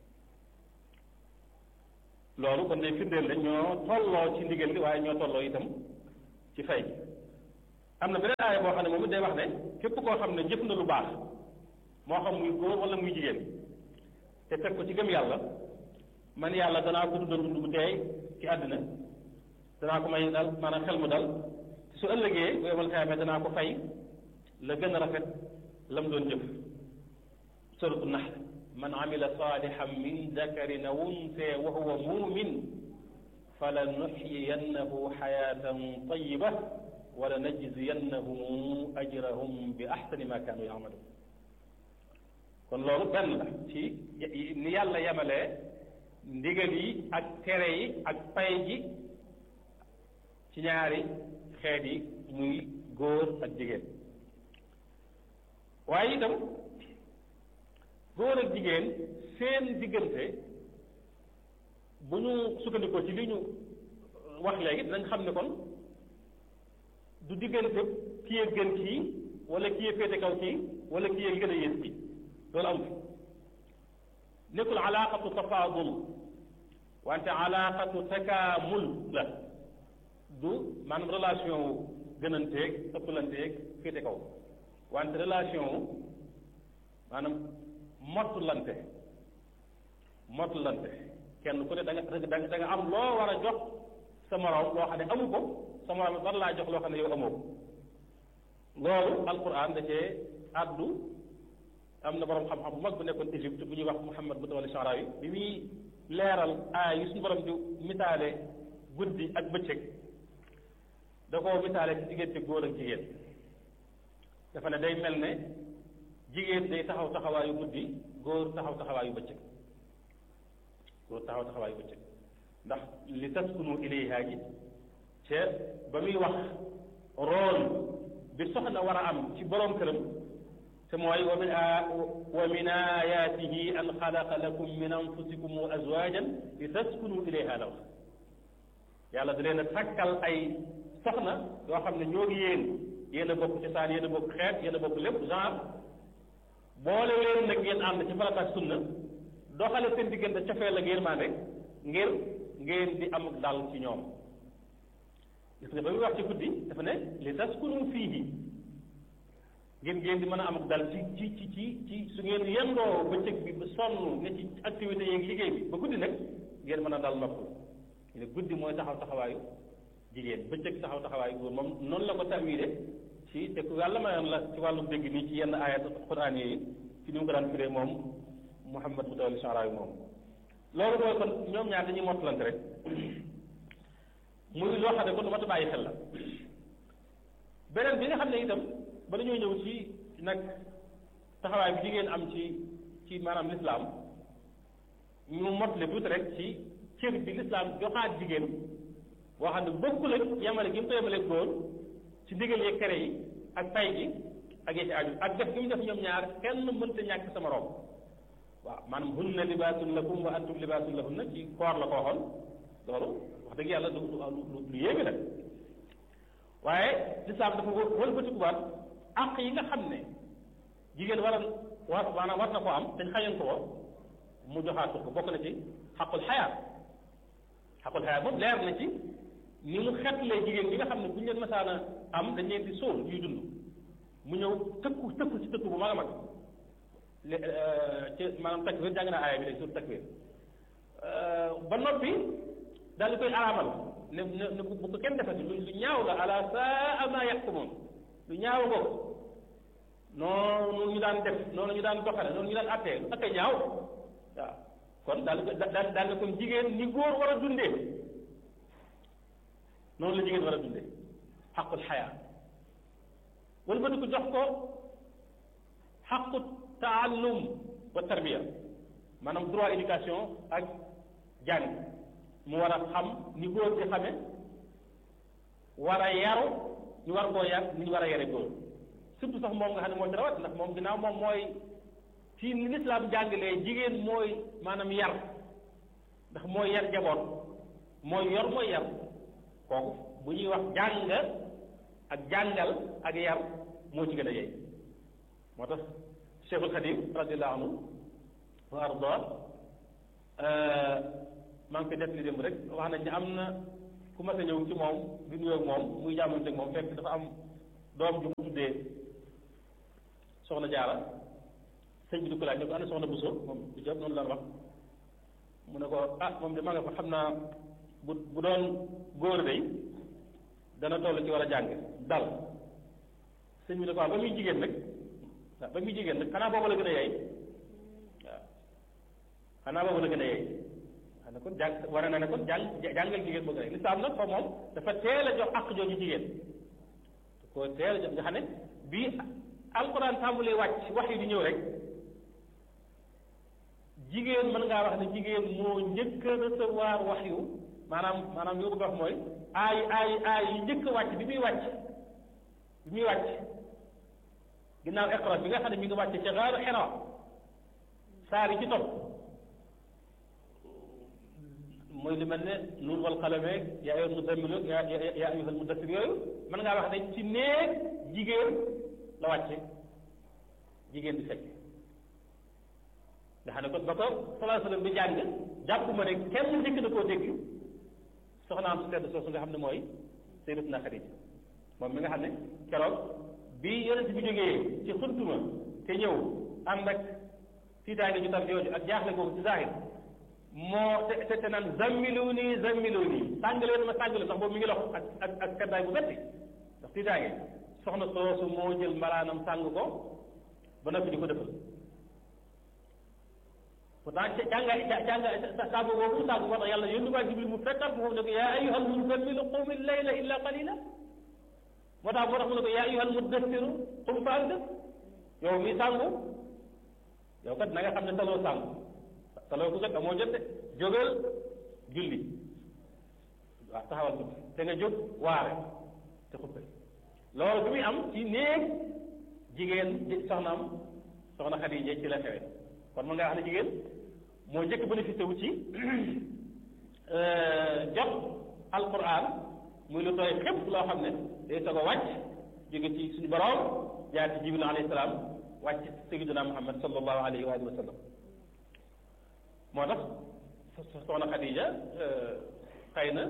loolu kon day firndeel ne ñoo tolloo ci ndigal li waaye ñoo tolloo itam ci fay am na beneen aaya boo xam ne moom it day wax ne képp koo xam ne jëf na lu baax moo xam muy góor wala muy jigéen te teg ko ci gëm yàlla man yàlla danaa ko dundal dund bu teey ci àddina danaa ko may dal maanaam xel mu dal su ëllëgee bu yemal xayma danaa ko fay la gën a rafet la mu doon jëf suratu nahl man amila salihan min dakarin aw unsa wa huwa mumin fala nuxyiyannahu xayatan tayiba wala najziyannahum ajrahum bi axsani ma kaanu yamaluun kon loolu benn la ci ni yàlla yemalee ndigal yi ak tere yi ak pay ji ci ñaari xeet yi muy góor ak jigéen waaye itam góor ak jigéen seen diggante bu ñu sukkandikoo ci li ñu wax léegi dinañ xam ne kon du diggante kii a gën kii wala kii a féete kaw kii wala kii a gën a yées kii loolu amu fi nekkul alaaqatu tafaadul wante alaaqatu takaamul la du maanaam relation wu gënanteeg ëppalanteeg féete kaw wante relation wu maanaam mottulante mottulante kenn ku ne da nga da nga da nga am loo war a jox sa morom loo xam ne amu ko sa morom war laa jox loo xam ne yow amoo ko loolu alquran da cee addu am na borom xam-xam bu mag bu nekkoon Égypte bu ñuy wax Muhammad bu tawali Sharawi bi muy leeral aay yi suñu borom di misaale guddi ak bëccëg da koo misaale ci diggante góor ak jigéen dafa ne day mel ne jigéen day taxaw taxawaayu guddi góor taxaw taxawaayu bëccëg góor taxaw taxawaayu bëccëg ndax li taskunu ilayha ji ca ba muy wax rôle bi soxna war a am ci borom këram te mooy wa min wa min ayaatihi an xalaqa lakum min anfusikum azwajan li taskunu ilayha la wax yàlla da leen a takkal ay soxna yoo xam ne ñoo ngi yéen yéen a bokk cosaan yéen a bokk xeet yéen a bokk lépp genre boole leen nag ngeen ànd ci farata ak sunna doxale seen diggante cofeel ak yërmande ngir ngeen di am dal ci ñoom gis nga ba muy wax ci guddi dafa ne li taskunu fiihi ngeen ngeen di mën a am dal ci ci ci ci ci su ngeen yendoo bëccëg bi ba sonn ne ci activité yeeg liggéey bi ba guddi nag ngeen mën a dal nopp ñu ne guddi mooy taxaw taxawaayu jigéen bëccëg taxaw taxawaayu góor moom noonu la ko tawile ci te ku yàlla mayoon la ci wàllu dégg nii ci yenn ayat quraan yi ci ni mu ko daan firee moom Muhammad Mutawalli Sharawi moom loolu mooy kon ñoom ñaar dañuy mottalante rek muy loo xam ne kon lu mat a bàyyi xel la beneen bi nga xam ne itam ba dañoo ñëw ci nag taxawaay bi jigéen am ci ci maanaam lislaam ñu mottale tuuti rek ci cër bi lislaam joxaat jigéen boo xam ne bokkul ak yamale gi mu ko yamale góor ci ndigal yeeg tere yi ak tay gi ak yi ci aju ak def gi mu def ñoom ñaar kenn mënta ñàkk sa morom waaw maanaam hunna libaasun lakum wa antum libaasun lahunna ci koor la ko waxoon loolu wax dëgg yàlla du lu lu yéeme la waaye lislaam dafa wëlbatikuwaat àq yi nga xam ne jigéen war a war maanaam war na ko am dañ xañoon ko mu joxaat ko bokk na ci xaqul xayaat xaqul xayaat moom leer na ci ni mu xetlee jigéen ñi nga xam ne bu ñu leen masaana am dañ leen di sóol ñuy dund mu ñëw tëkku tëkku ci tëkku bu mag a mag ci maanaam takbir jàng naa aaya bi léegi sur takbir ba noppi daal di koy araamal ne ne bu ko kenn defati lu lu ñaaw la ala saa ma yaxkumoon lu ñaaw ko noonu ñu daan def noonu ñu daan doxale noonu ñu daan attee lu ak a ñaaw waaw kon daal daal daal ne kon jigéen ni góor war a dundee noonu la jigéen war a dundee xaqul xayaa wala ba ko jox ko xaqu taallum wa tarbiya maanaam droit éducation ak jàng mu war a xam ni góor di xame war a yaru ñu war koo yar ni ñu war a yare góor surtout sax moom nga xam ne moo ci rawat ndax moom ginnaaw moom mooy ci ni lislaam jàngalee jigéen mooy maanaam yar ndax mooy yar jaboot mooy yor mooy yar kooku bu ñuy wax jàng ak jàngal ak yar moo ci gën a yey moo tax Cheikhul Khadim radiallahu anhu wa arda maa ngi koy def li démb rek wax nañ ne am na ku mas a ñëw ci moom di nuyoo ak moom muy jàmmante ak moom fekk dafa am doom ju mu tuddee soxna jaara sëñ bi di ko laaj ne ko ana soxna Bousso moom du jëpp noonu la wax mu ne ko ah moom de maa nga fa xam naa bu bu doon góor day dana toll ci war a jàng dal sëñ bi ne ko waaw ba muy jigéen nag waaw ba muy jigéen nag xanaa boobu la gën a yey waaw xanaa boobu la gën a yey xam ne kon jàng war na ne kon jàng jàngal jigéen boo gën a yey lislaam nag foofu moom dafa teel a jox àq jooju jigéen da ko teel a jox nga xam ne bii alquran tàmbalee wàcc wax yi di ñëw rek jigéen mën ngaa wax ne jigéen moo njëkk a recevoir wax yu maanaam maanaam yoo bëgg a wax mooy aay aay aay yi njëkk a wàcc bi muy wàcc bi muy wàcc ginnaaw iqra bi nga xam ne mi ngi wàcc ca gaaru Hira saar yi ci topp mooy lu mel ne nuun wal qalame yaa ayyuhal muzzammil yaa yaa ayyuhal muddassir yooyu mën ngaa wax ne ci néeg jigéen la wàcce jigéen di fekk nga xam ne kon ba ko salaa sallam bi jàng jàpp ma ne kenn njëkk na koo dégg soxnaam su tedd soosu nga xam ne mooy Sayyidatuna Xadija moom mi nga xam ne keroog bi yonent bi jógee ci xuntuma te ñëw ànd ak tiitaange ju tar jooju ak jaaxle googu ci zahir moo te te te naan zammilu nii zammilu nii sàng leen ma sàng leen ndax boobu mi ngi lox ak ak ak kaddaay bu metti ndax tiitaange soxna soosu moo jël mbalaanam sàng ko ba noppi di ko defal pourtant jànga jànga saabu boobu saabu moo tax yàlla yónni waa Jibril mu fekkal ko foofu ne ko yaa ayyuhal muzammilu qum al-layla illa qalila moo tax moo tax mu ne ko yaa ayyuhal muddassiru qum fa anzir yow mi sàngu yow kat na nga xam ne taloo sàngu taloo ko kat amoo jot de jógal julli waaw taxawal ko te nga jóg waare te xuppe loolu bi muy am ci néeg jigéen soxnaam soxna Xadija ci la xewe kon mën ngaa wax ne jigéen moo njëkk bénéficié wu ci jot alquran muy lu tooy xépp loo xam ne day soog a wàcc jóge ci suñu borom jaar ci jibril alayhi salaam wàcc sayyidina muhammad sallallahu alayhi wa alihi wa sallam moo tax soxna Xadija xëy na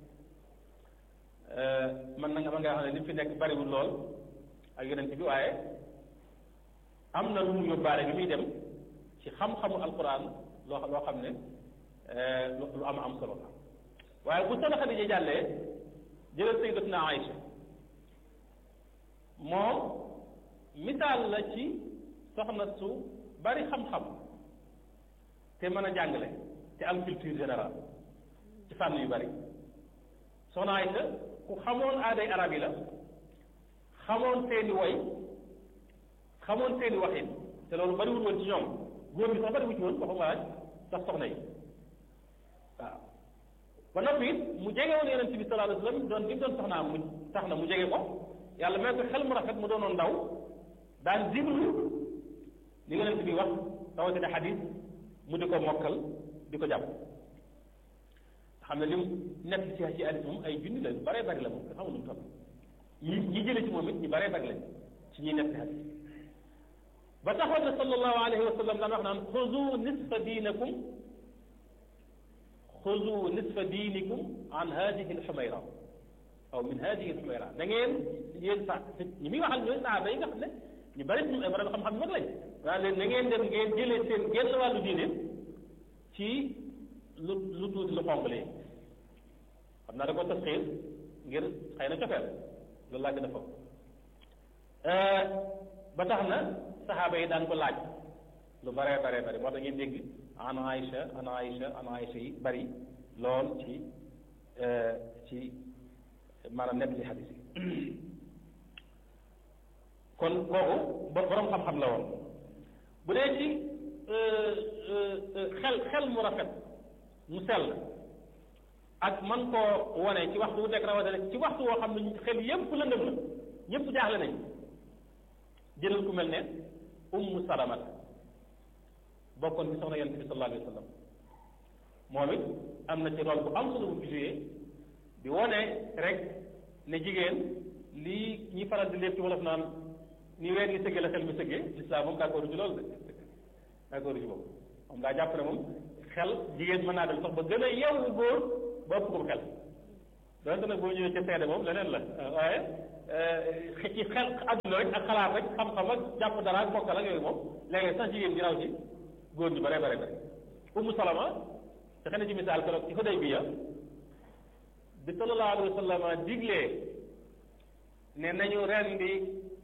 man na nga mën ngaa xam ne li fi nekk bariwul lool ak yonent bi waaye am na lu mu yóbbaale bi muy dem ci xam-xamu alquran loo loo xam ne lu am am solo la waaye bu soxna Xadija jàllee jëlal sayyidatuna Aïcha moom misaal la ci soxna su bari xam-xam te mën a jàngale te am culture générale ci fànn yu bari soxna Aïcha ku xamoon aaday arab yi la xamoon seeni woy xamoon seeni waxin te loolu bariwul woon ci ñoom góor bi sax bariwu ci woon waxuma laaj sax soxna yi waaw ba noppi it mu jege woon yonent bi sallallahu alayhi wa sallam doon gi doon soxnaam mu tax na mu jege ko yàlla may ko xel mu rafet mu doonoon ndaw daan déglu li yonent bi wax rawatina xadis mu di ko mokkal di ko jàpp xam ne lim nekk ci ci hadis moom ay junni la lu baree bari la moom nga xamul lu mu toll ñi ñi jële ci moom it ñu baree bari lañ ci ñuy nekk hadis ba taxoon na sallallahu alayhi wa sallam daan wax naan xuzu nisfa diinakum xuzu nisfa diinikum an hadihi alxumayra aw min hadihi alxumayra da ngeen yéen sax ñi muy waxal ñooy saaba yi nga xam ne ñu bari ñu ay borom xam-xam yu mag lañ waaye leen na ngeen dem ngeen jëlee seen genn wàllu diine ci lu lu tuuti lu xonq lee xam naa da ko tasxiir ngir xëy na cofeel loolu laa gën a foog ba tax na saxaaba yi daan ko laaj lu baree baree bari moo tax ngeen dégg an Aïcha an Aïcha an Aïcha yi bari lool ci ci maanaam nekk ci xadis yi kon kooku borom xam-xam la woon bu dee ci xel xel mu rafet mu sell ak man koo wone ci waxtu wu nekk rawatina ci waxtu woo xam ne xel yépp lëndëm la ñépp jaaxle nañ jëlal ku mel ne ummu salamat bokkoon ci soxna yonent bi sallallahu alayhi wa sallam moom it am na ci rôle bu am solo bu joué di wone rek ne jigéen lii ñi faral di lépp ci wolof naan ni weer gi sëggee la xel mi sëggee lislaam moom d'accord ci loolu de d'accord ci boobu moom daa jàpp ne moom xel jigéen mën naa dem sax ba gën a yeewu góor ba ëpp ko xel donte nag boo ñëwee ca seede moom leneen la waaye ci xel adduna rek ak xalaat rek xam-xam ak jàpp dara ak bokkal ak yooyu moom léegi sax jigéen ñi raw ci góor ñu bare bare bare Umu Salama te xëy na ci misaal keroog ci Hudaybiya bi sallallahu alayhi wa sallam diglee ne nañu rendi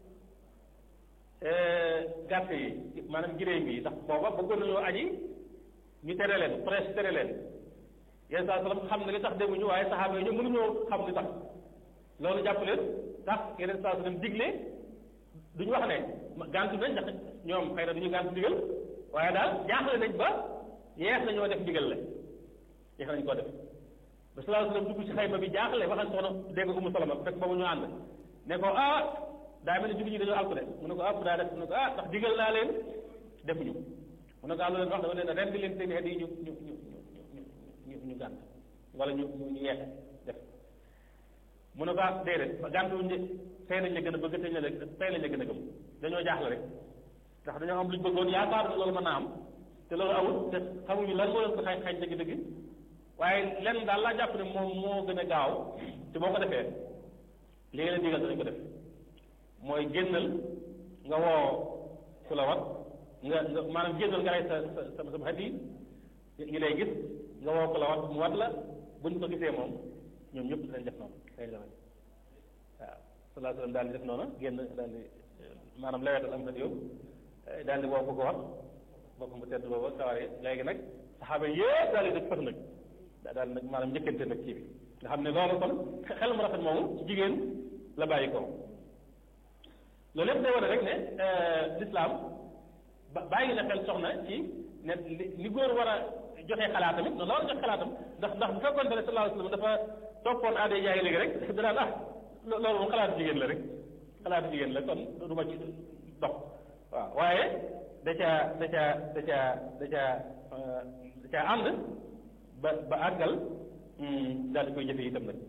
gàtt yi maanaam giréem yi ndax booba bëggoon nañoo aji ñu tere leen presse tere leen yenn saa sallam xam ne li tax demuñu waaye saxaaba yi ñoom mënuñoo xam li tax loolu jàpp leen tax yeneen saa sallam digle duñu wax ne gàntu nañ ndax ñoom xëy na duñu gàntu ndigal waaye daal jaaxle nañ ba yeex nañoo def ndigal la yeex nañ koo def ba sallallahu alayhi wasallam dugg ci xayma bi jaaxle waxal soxna dégg Umu Salama fekk boobu ñu ànd ne ko ah daa mel ne jullit ñi dañoo alku de mu ne ko ah daa def mu ne ko ah ndax digal naa leen defuñu mu ne ko ah lu leen wax dama leen rendi leen seen xeet yi ñu ñu ñu ñu ñu ñu gànt wala ñu ñu yeexe def mu ne ko ah déedéet gàntuwuñ de tey nañ la gën a bëgg tey nañ la tey nañ la gën a gëm dañoo jaaxle rek ndax dañoo am luñ bëggoon yaakaar ne loolu mën naa am te loolu awul te xamuñu lan moo leen ko xañ xañ dëgg-dëgg waaye lenn daal laa jàpp ne moom moo gën a gaaw te boo ko defee li nga leen digal danañ ko def mooy génnal nga woo ku la wat nga nga maanaam génnal nga rey sa sa sa sa xet yi ñi lay gis nga woo ku la wat mu wat la buñ ko gisee moom ñoom ñëpp dinañ def noonu dañ la waaw salaa sallam daal di def noonu génn daal di maanaam lewetal am xet yow daal di woo ko ko wat boppam bu tedd booba saware léegi nag saxaaba yëpp daal di def fës nag daal nag maanaam njëkkante nag kii bi nga xam ne loolu kon xel mu rafet moomu ci jigéen la bàyyi ko loolu lépp day wane rek ne l'islam ba bàyyi na xel soxna ci ne li góor war a joxe xalaatam it noonu la war a joxe xalaatam ndax ndax bu fekkoon ne sallallahu alayhi wasallam dafa toppoon aada jaay léegi rek danaan ah loolu moom xalaatu jigéen la rek xalaatu jigéen la kon du ma ci dox waaw waaye da caa da caa da caa da caa da caa ànd ba ba àggal daal di koy jëfe itam nag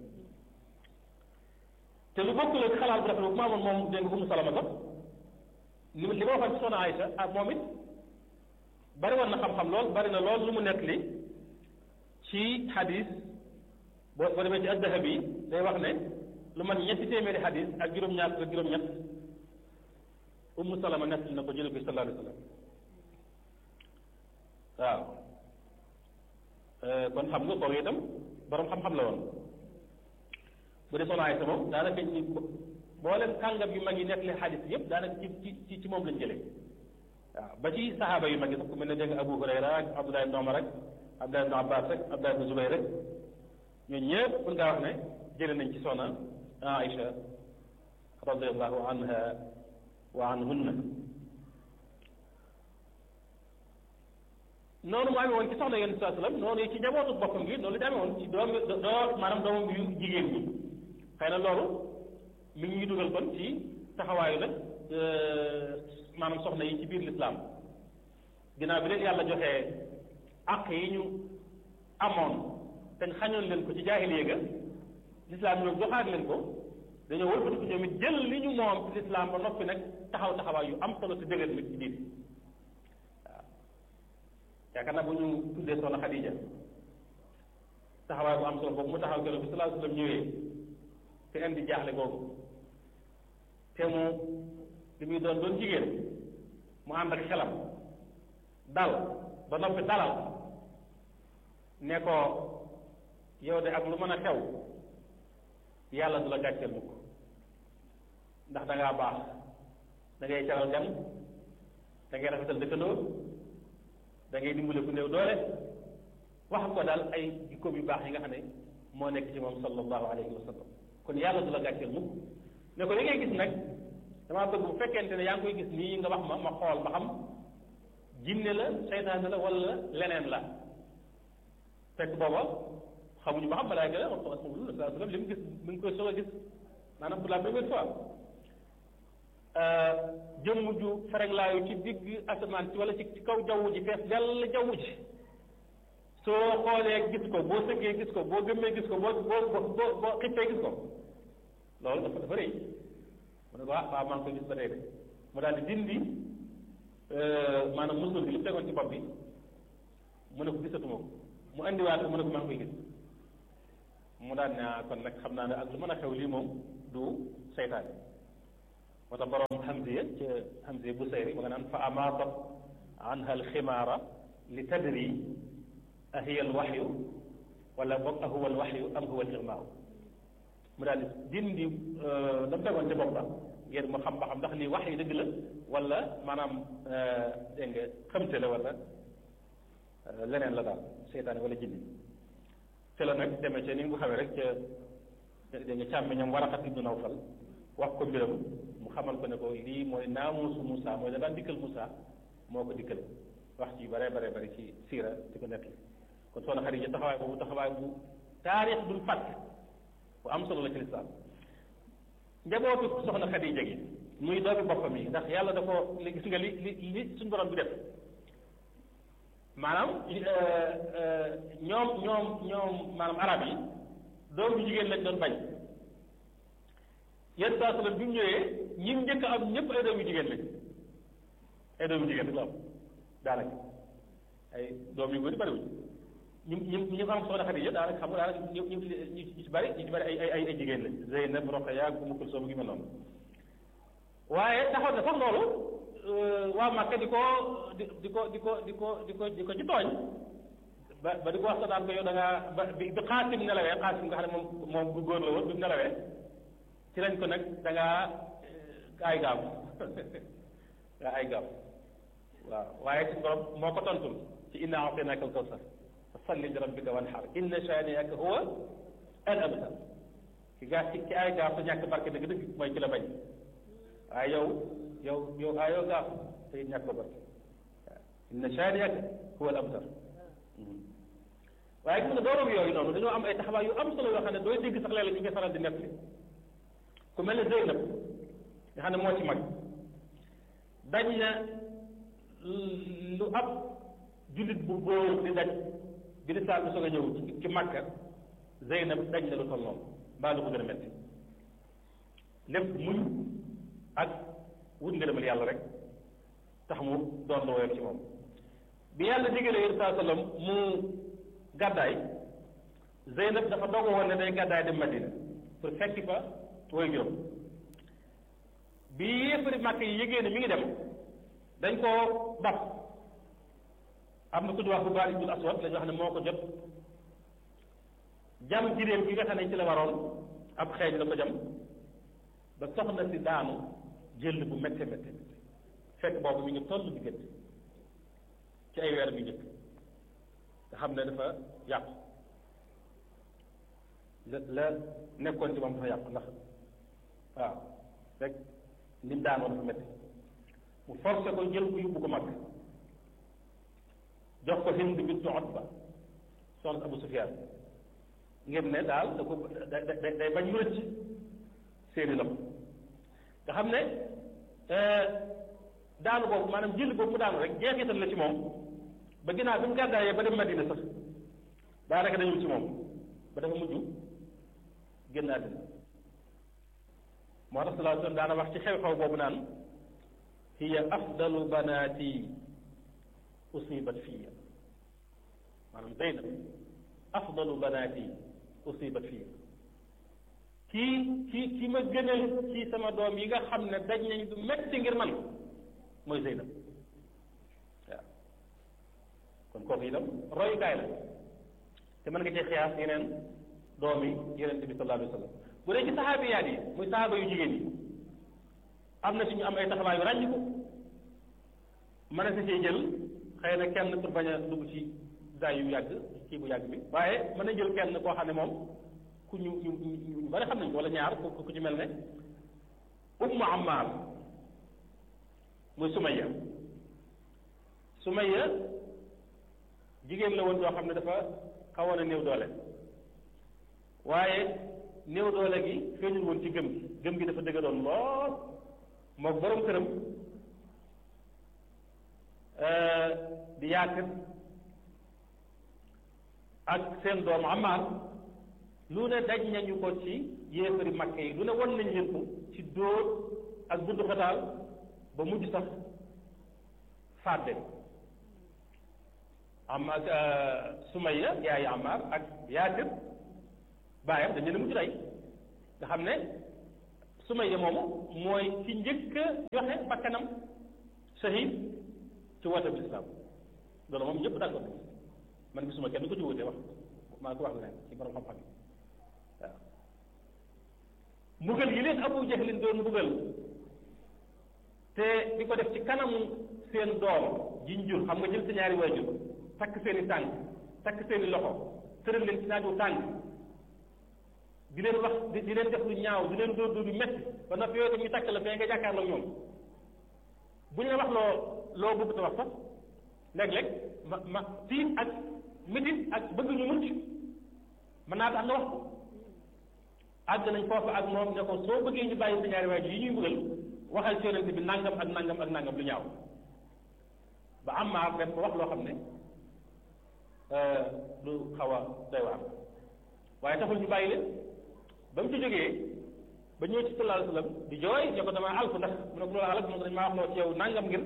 te lu bokkul ak xalaat bu rafet bu maamoon moom dégg nga Umu Salama sax li li ma waxoon ci soxna Aysa ak moom it bari woon na xam-xam lool bari na lool lu mu nekk li ci xadis boo boo demee ci ad-Dahabi day wax ne lu man ñetti téeméeri xadis ak juróom-ñaar ak juróom-ñett Umu Salama nekk na ko jële ko sallallahu alayhi wa sallam waaw kon xam nga kooku itam borom xam-xam la woon bu dee soxna Aysa moom daanaka ñu mboolem kàngam yu mag yi nekk leen xadis yëpp daanaka ci ci ci moom lañ jëlee waaw ba ci saxaaba yu mag yi sax ku mel ne dégg nga Abu Hurayra ak Abdullah ibn Umar rek Abdullah ibn Abbas rek Abdullah ibn Zubayr rek ñooñu ñëpp mën ngaa wax ne jëlee nañ ci soxna Aïcha radiyallahu anha wa anhunna noonu mu amee woon ci soxna yonent saa sallam noonu ci njabootu boppam gi noonu la amee woon ci doom doo maanaam doomam yu jigéen ñi xëy na loolu mi ngi dugal kon ci taxawaayu nag maanaam soxna yi ci biir lislaam ginnaaw bi leen yàlla joxee àq yi ñu amoon te xañoon leen ko ci jaahiliya ga lislaam ñoom joxaat leen ko dañoo wëlbati ko ñoom it jël li ñu moom ci lislaam ba noppi nag taxaw taxawaay yu am solo te dëgër nag ci biir waaw yaakaar naa bu ñu tuddee soxna Xadija taxawaay bu am solo boobu mu taxaw keroog bi sallallahu alayhi wa sallam ñëwee te indi jaaxle googu te mu li muy doon doon jigéen mu ànd ak xelam dal ba noppi dalal ne ko yow de ak lu mën a xew yàlla du la gàcceel mukk ndax da ngaa baax da ngay caral gan da ngay rafetal dëkkandoo da ngay dimbale ku néew doole wax ko daal ay jikkoom yu baax yi nga xam ne moo nekk ci moom sallallahu alayhi wa sallam kon yàlla du la gàcceel mukk ne ko li ngay gis nag damaa bëgg bu fekkente ne yaa ngi koy gis nii nga wax ma ma xool ba xam jinne la seytaane la wala leneen la fekk booba xamuñu ba xam malaayka la wax ko rasulullah sallallahu alayhi wa sallam li mu gis mi ngi koy soog a gis maanaam pour la première fois jëmm ju fereglaayu ci digg asamaan ci wala ci ci kaw jaww ji fees dell jaww ji soo xoolee gis ko boo sëggee gis ko boo gëmmee gis ko boo boo boo boo xippee gis ko loolu dafa dafa rëy mu ne ko ah waaw maa ngi koy gis ba tey de mu daal di dindi maanaam musul bi li mu tegoon ci bopp bi mu ne ko gisatuma ko mu indiwaat ko mu ne ko maa ngi koy gis mu daan ne kon nag xam naa ne ak lu mën a xew lii moom du seytaane moo tax borom Hamziya ca Hamziya bu sayri ma nga naan fa amaatat anha alximaara li tadri ahiya alwaxyu wala boog ahuwa alwaxyu am huwa alixmaaw mu daal di dindi dam tegoon ca bopp ba ngir mu xam ba xam ndax lii wax yi dëgg la wala maanaam dégg nga xamte la wala leneen la daal seytaane wala jinni te la nag demee ca ni nga ko xamee rek ca dégg nga càmmiñam Waraqat ibnu Nawfal wax ko mbiram mu xamal ko ne ko lii mooy naamuusu Moussa mooy da daan dikkal Moussa moo ko dikkal wax ci bare bare bare ci siira di ko nekk kon soxna Xadija taxawaay boobu taxawaay bu taarix dul fàtte bu am solo la ci lislaam njabootu soxna Xadija gi muy doomi boppam yi ndax yàlla da ko li gis nga li li li suñu borom bi def maanaam ñoom ñoom ñoom maanaam arab yi doom bu jigéen lañ doon bañ yenn saa sallam bi mu ñëwee ñi njëkk am ñëpp ay doom yu jigéen lañ ay doom yu jigéen rek la am daanaka ay doom yu bëri bëriwuñ ñu ñu ñu am soxna Xadija daanaka xam nga daanaka ñu ñu ñu ci bëri ñu ci bëri ay ay ay jigéen lañ Zeynab Roqaya Umu Kulsum gi mel noonu waaye taxaw na sax loolu waa Màkka di ko di di ko di ko di ko di ko di ko ci tooñ ba ba di ko wax sa daan ko yow da ngaa ba bi bi Xaasim nelawee Xaasim nga xam ne moom moom bu góor la woon bi mu nelawee ci lañ ko nag da ngaa ay gaam nga ay gaam waaw waaye ci borom moo ko tontul ci inna a'taynaaka al-kawsar fa salli li rabbika wanhar inna shaani'aka huwa al-abtar ki gaa ci ki ay gaaf sa ñàkk barke dëgg-dëgg mooy ci la bañ waaye yow yow yow ayoo gaaf te ñàkk ko barke waaw inna shaani'aka huwa al-abtar waaye gis nga doomam yooyu noonu dañoo am ay taxawaay yu am solo yoo xam ne dooy dégg sax léeg-léeg ñu ngi faral di nekk ku mel ne Zeynab nga xam ne moo ci mag dañ na lu ab jullit bu góor di daj bi di saa bi soog a ñëw ci ci Makka Zeynab dañ na lu toll noonu mbaa lu ko gën a metti lépp muñ ak wut ngërëmal yàlla rek tax mu doon lu woyof ci moom bi yàlla digalee yéen saa sallam mu gàddaay Zeynab dafa dogo woon ne day gàddaay dem Madina pour fekki fa woy juróom bi yéefari màkk yi yëgee ne mi ngi dem dañ koo dab am na ku ñu wax bu baal ibnul aswad la ñu wax ne moo ko jot jam jiréem gi nga xam ne ci la waroon ab xeeñ la ko jam ba soxna si daanu jël bu métte métte fekk boobu mi ngi toll diggante ci ay weer bi njëkk nga xam ne dafa yàqu la la nekkoon ci moom dafa yàqu ndax waaw rek ni mu daanoo dafa métti mu forcé ko jël ko yóbbu ko mag jox ko Hind bint Utba soxna Abu Sufyaan ngir ne daal da ko da da day bañ mu rëcc seeni loxo nga xam ne daanu boobu maanaam jël boobu mu daanu rek jeexital la ci moom ba ginnaaw bi mu gàddaayee ba dem Madina sax daanaka dañu ci moom ba dafa mujj génn àddina moo tax sallallahu alayhi wa sallam daana wax ci xew-xew boobu naan hiya afdalu banaati usibat fiya maanaam Zeynab afdalu banaati usibat fiya kii kii ki ma gënal ci sama doom yi nga xam ne daj nañ du metti ngir man mooy Zeynab waaw kon kooku itam royukaay la te mën nga cee xiyaas yeneen doom yi yeneen bi sallallahu alayhi wa sallam bu dee ci saxaabiyaat yi muy saxaaba yu jigéen yi am na suñu am ay taxawaay yu ràññi ko mën a sa cee jël xëy na kenn pour bañ a dugg ci daay yu yàgg kii bu yàgg bi waaye mën na jël kenn koo xam ne moom ku ñu ñu ñu bari xam nañ ko wala ñaar ku ku ci mel ne ummu ammaar muy sumayya sumayya jigéen la woon doo xam ne dafa xawoon a néew doole waaye néew doole gi feeñul woon ci gëm gi gëm gi dafa dëgg doon lool mook borom këram di yaakar ak seen doom amaar lu ne daj nañu ko ci yéefari makke yi lu ne won nañ leen ko ci dóor ak bundu xataal ba mujj sax fàdde am ak Sumayya yaayi Ammaar ak Yaasir baayam dañ leen a mujj rey nga xam ne Sumayya moomu mooy ci njëkk a joxe bakkanam shahid ci woote bi lislaam loolu moom ñëpp d'accord nañ man gisuma kenn ko ci wutee wax maa ko wax leneen ci borom xam-xam yi waaw mbugal yi leen Abu Jahlin doon mbugal te di ko def ci kanamu seen doom jiñ jur xam nga jël sa ñaari waajur takk seen i tànk takk seen i loxo tëral leen ci naaju tànk di leen wax di di leen def lu ñaaw di leen dóor dóor yu metti ba noppi yooyu tam ñu takk la fee nga jàkkaarloo ñoom bu ñu la wax loo loo bëgg te wax sax léeg-léeg ma ma tiit ak métit ak bëgg ñu mucc mën naa tax nga wax ko àgg nañ foofu ak moom ne ko soo bëggee ñu bàyyi sa ñaari waajur yi ñuy bëggal waxal ci yonente bi nangam ak nangam ak nangam lu ñaaw ba am maa dem ko wax loo xam ne lu xaw a doy waar waaye taxul ñu bàyyi leen ba mu ci jógee ba ñëw ci sallallahu alayhi wasallam di jooy ne ko damaa alku ndax mu ne ko loolu alak mu ne ko dañ maa wax loo ci yow nangam ngir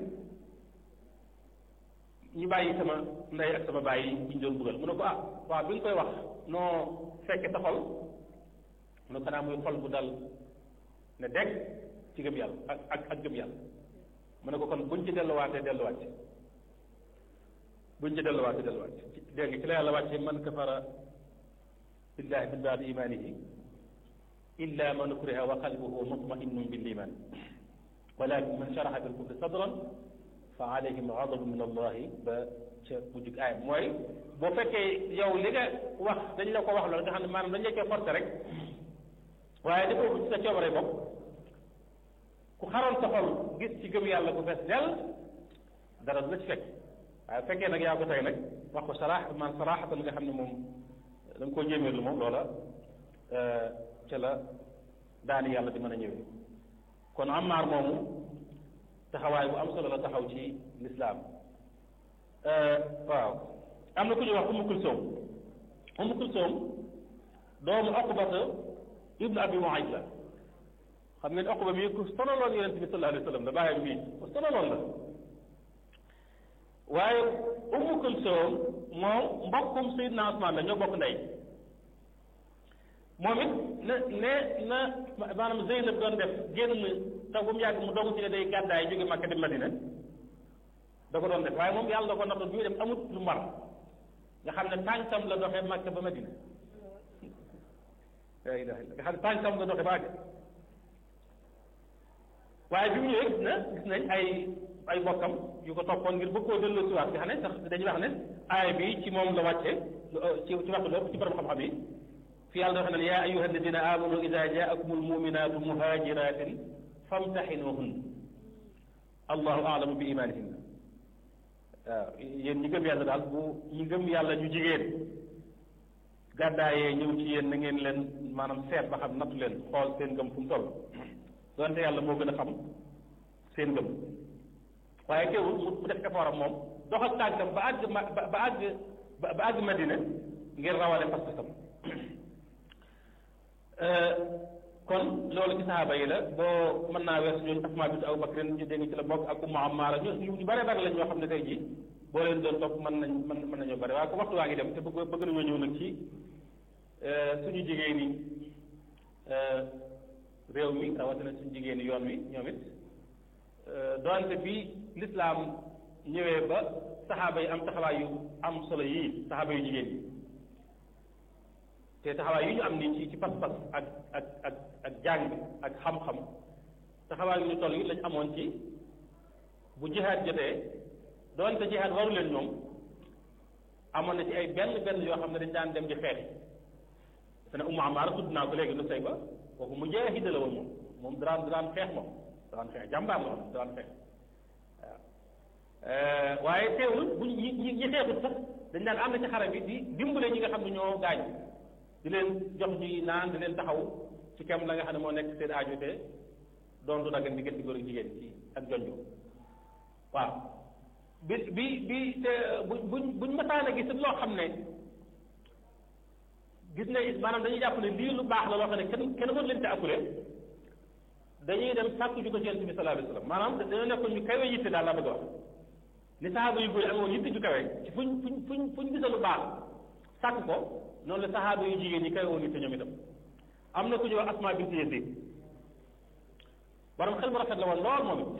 ñu bàyyi sama ndey ak sama bàyyi ñu doon bëggal mu ne ko ah waaw bi nga koy wax noo fekke sa xol mu ne ko xanaa muy xol bu dal ne dégg ci gëm yàlla ak ak ak gëm yàlla mu ne ko kon buñ ci delluwaatee delluwaat ci buñ ci delluwaatee delluwaat ci dégg nga ci la yàlla wàcce man kafara billahi min baadi imanihi illa man ukriha wa qalbuhu mutma'innun bil iman walakin man sharaha bil kufri sadran fa alayhim ghadabun min allahi ba ca mujjug aay mooy boo fekkee yow li nga wax dañ la ko wax loolu nga xam ne maanaam dañ la koy forcé rek waaye defoo ko ci sa coobare bopp ku xaroon sa xol gis ci gëm yàlla bu fees dell dara du la ci fekk waaye bu fekkee nag yaa ko tey nag wax ko saraax man saraaxatan nga xam ne moom da nga koo jéeméerlu moom loola ca la daani yàlla di mën a ñëwee kon Ammaar moomu taxawaay bu am solo la taxaw ci lislaam waaw am na ku ñuy wax Umm Kulsoom Umm Kulsoom doomu Uqbata ibnu Abi Muayt la xam ngeen Uqba mii ku sonaloon yonente bi sallallahu alayhi wa sallam la bàyyam bii ku sonaloon la waaye Umm Kulsoom moom mbokkum Seydina Usmaan la ñoo bokk ndey moom it na ne na maanaam Zeynab doon def génn taw bu mu yàgg mu dogu ci ne day gàddaay jóge Makka dem Madina da ko doon def waaye moom yàlla da ko nattoon bi muy dem amut lu mar nga xam ne tànkam la doxee Makka ba Madina la ilaha illa nga xam ne tànkam la doxee ba àgg waaye bi mu ñëwee gis na gis nañ ay ay bokkam yu ko toppoon ngir bëgg koo delloo si waat nga xam ne sax dañuy wax ne aaya bi ci moom la wàcce ci ci waxtu lépp ci borom xam-xam yi fi yàlla dafa ne yaa ayuha alladina amanu ida jaakum almuminatu muhajiratin famtaxinuhun allahu aalamu bi imanihinna waaw yéen ñi gëm yàlla daal bu ñi gëm yàlla ñu jigéen gàddaayee ñëw ci yéen na ngeen leen maanaam seet ba xam nattu leen xool seen gëm fu mu toll donte yàlla moo gën a xam seen gëm waaye teewul mu def effort am moom dox ak tànkam ba àgg ma ba àgg ba àgg Madina ngir rawale pas-pasam kon loolu ci saxaaba yi la boo mën naa weesu ñooñu Asmaa bint Abu Bakr ñu dégg ci la bokk ak Ummu Ammaara ñu ñu bare bare lañ ñoo xam ne tey jii boo leen doon topp mën nañ mën mën nañoo bare waaye ko waxtu waa ngi dem te bëgg bëgg nañoo ñëw nag ci suñu jigéen ñi réew mi rawatina suñu jigéen ñi yoon wi ñoom it doonte bi lislaam ñëwee ba saxaaba yi am taxawaay yu am solo yii saxaaba yu jigéen yi te taxawaay yu ñu am nii ci ci pas-pas ak ak ak ak jàng ak xam-xam taxawaay yu ñu toll yi lañ amoon ci bu jihaad jotee doonte jihaad waru leen ñoom amoon na ci ay benn benn yoo xam ne dañ daan dem di xeexi te ne Ummu Amaara tudd naa ko léegi nu say ba kooku mu jaahida la woon moom moom daraan daraan xeex moom daraan xeex jàmbaar la woon daraan xeex waaw waaye teewul bu ñi ñi ñi xeexut sax dañ daan am na ci xare bi di dimbale ñi nga xam ne ñoo gaañ di leen jox ñuy naan di leen taxaw ci kem la nga xam ne moo nekk seen aajo te doon du daggan diggante góor ak jigéen ci ak jonjo waaw bi bi bi te bu buñ buñ mataan a gis loo xam ne gis ne maanaam dañuy jàpp ne lii lu baax la loo xam ne kenn kenn war leen te akule dañuy dem sàkku ju ko ci yonent bi sallallahu alayhi wasallam maanaam dañoo nekkoon ñu kawe yitte daal laa bëgg a wax ni saxaaba yu góor yi amoon yitte ju kawe ci fuñ fuñ fuñ fuñ gisa lu baax sàkk ko noonu la saxaaba yu jigéen ñi kawe woon yitte ñoom itam am na ku ñuy wax Asma bint Yazid borom xel mu rafet la woon lool moom it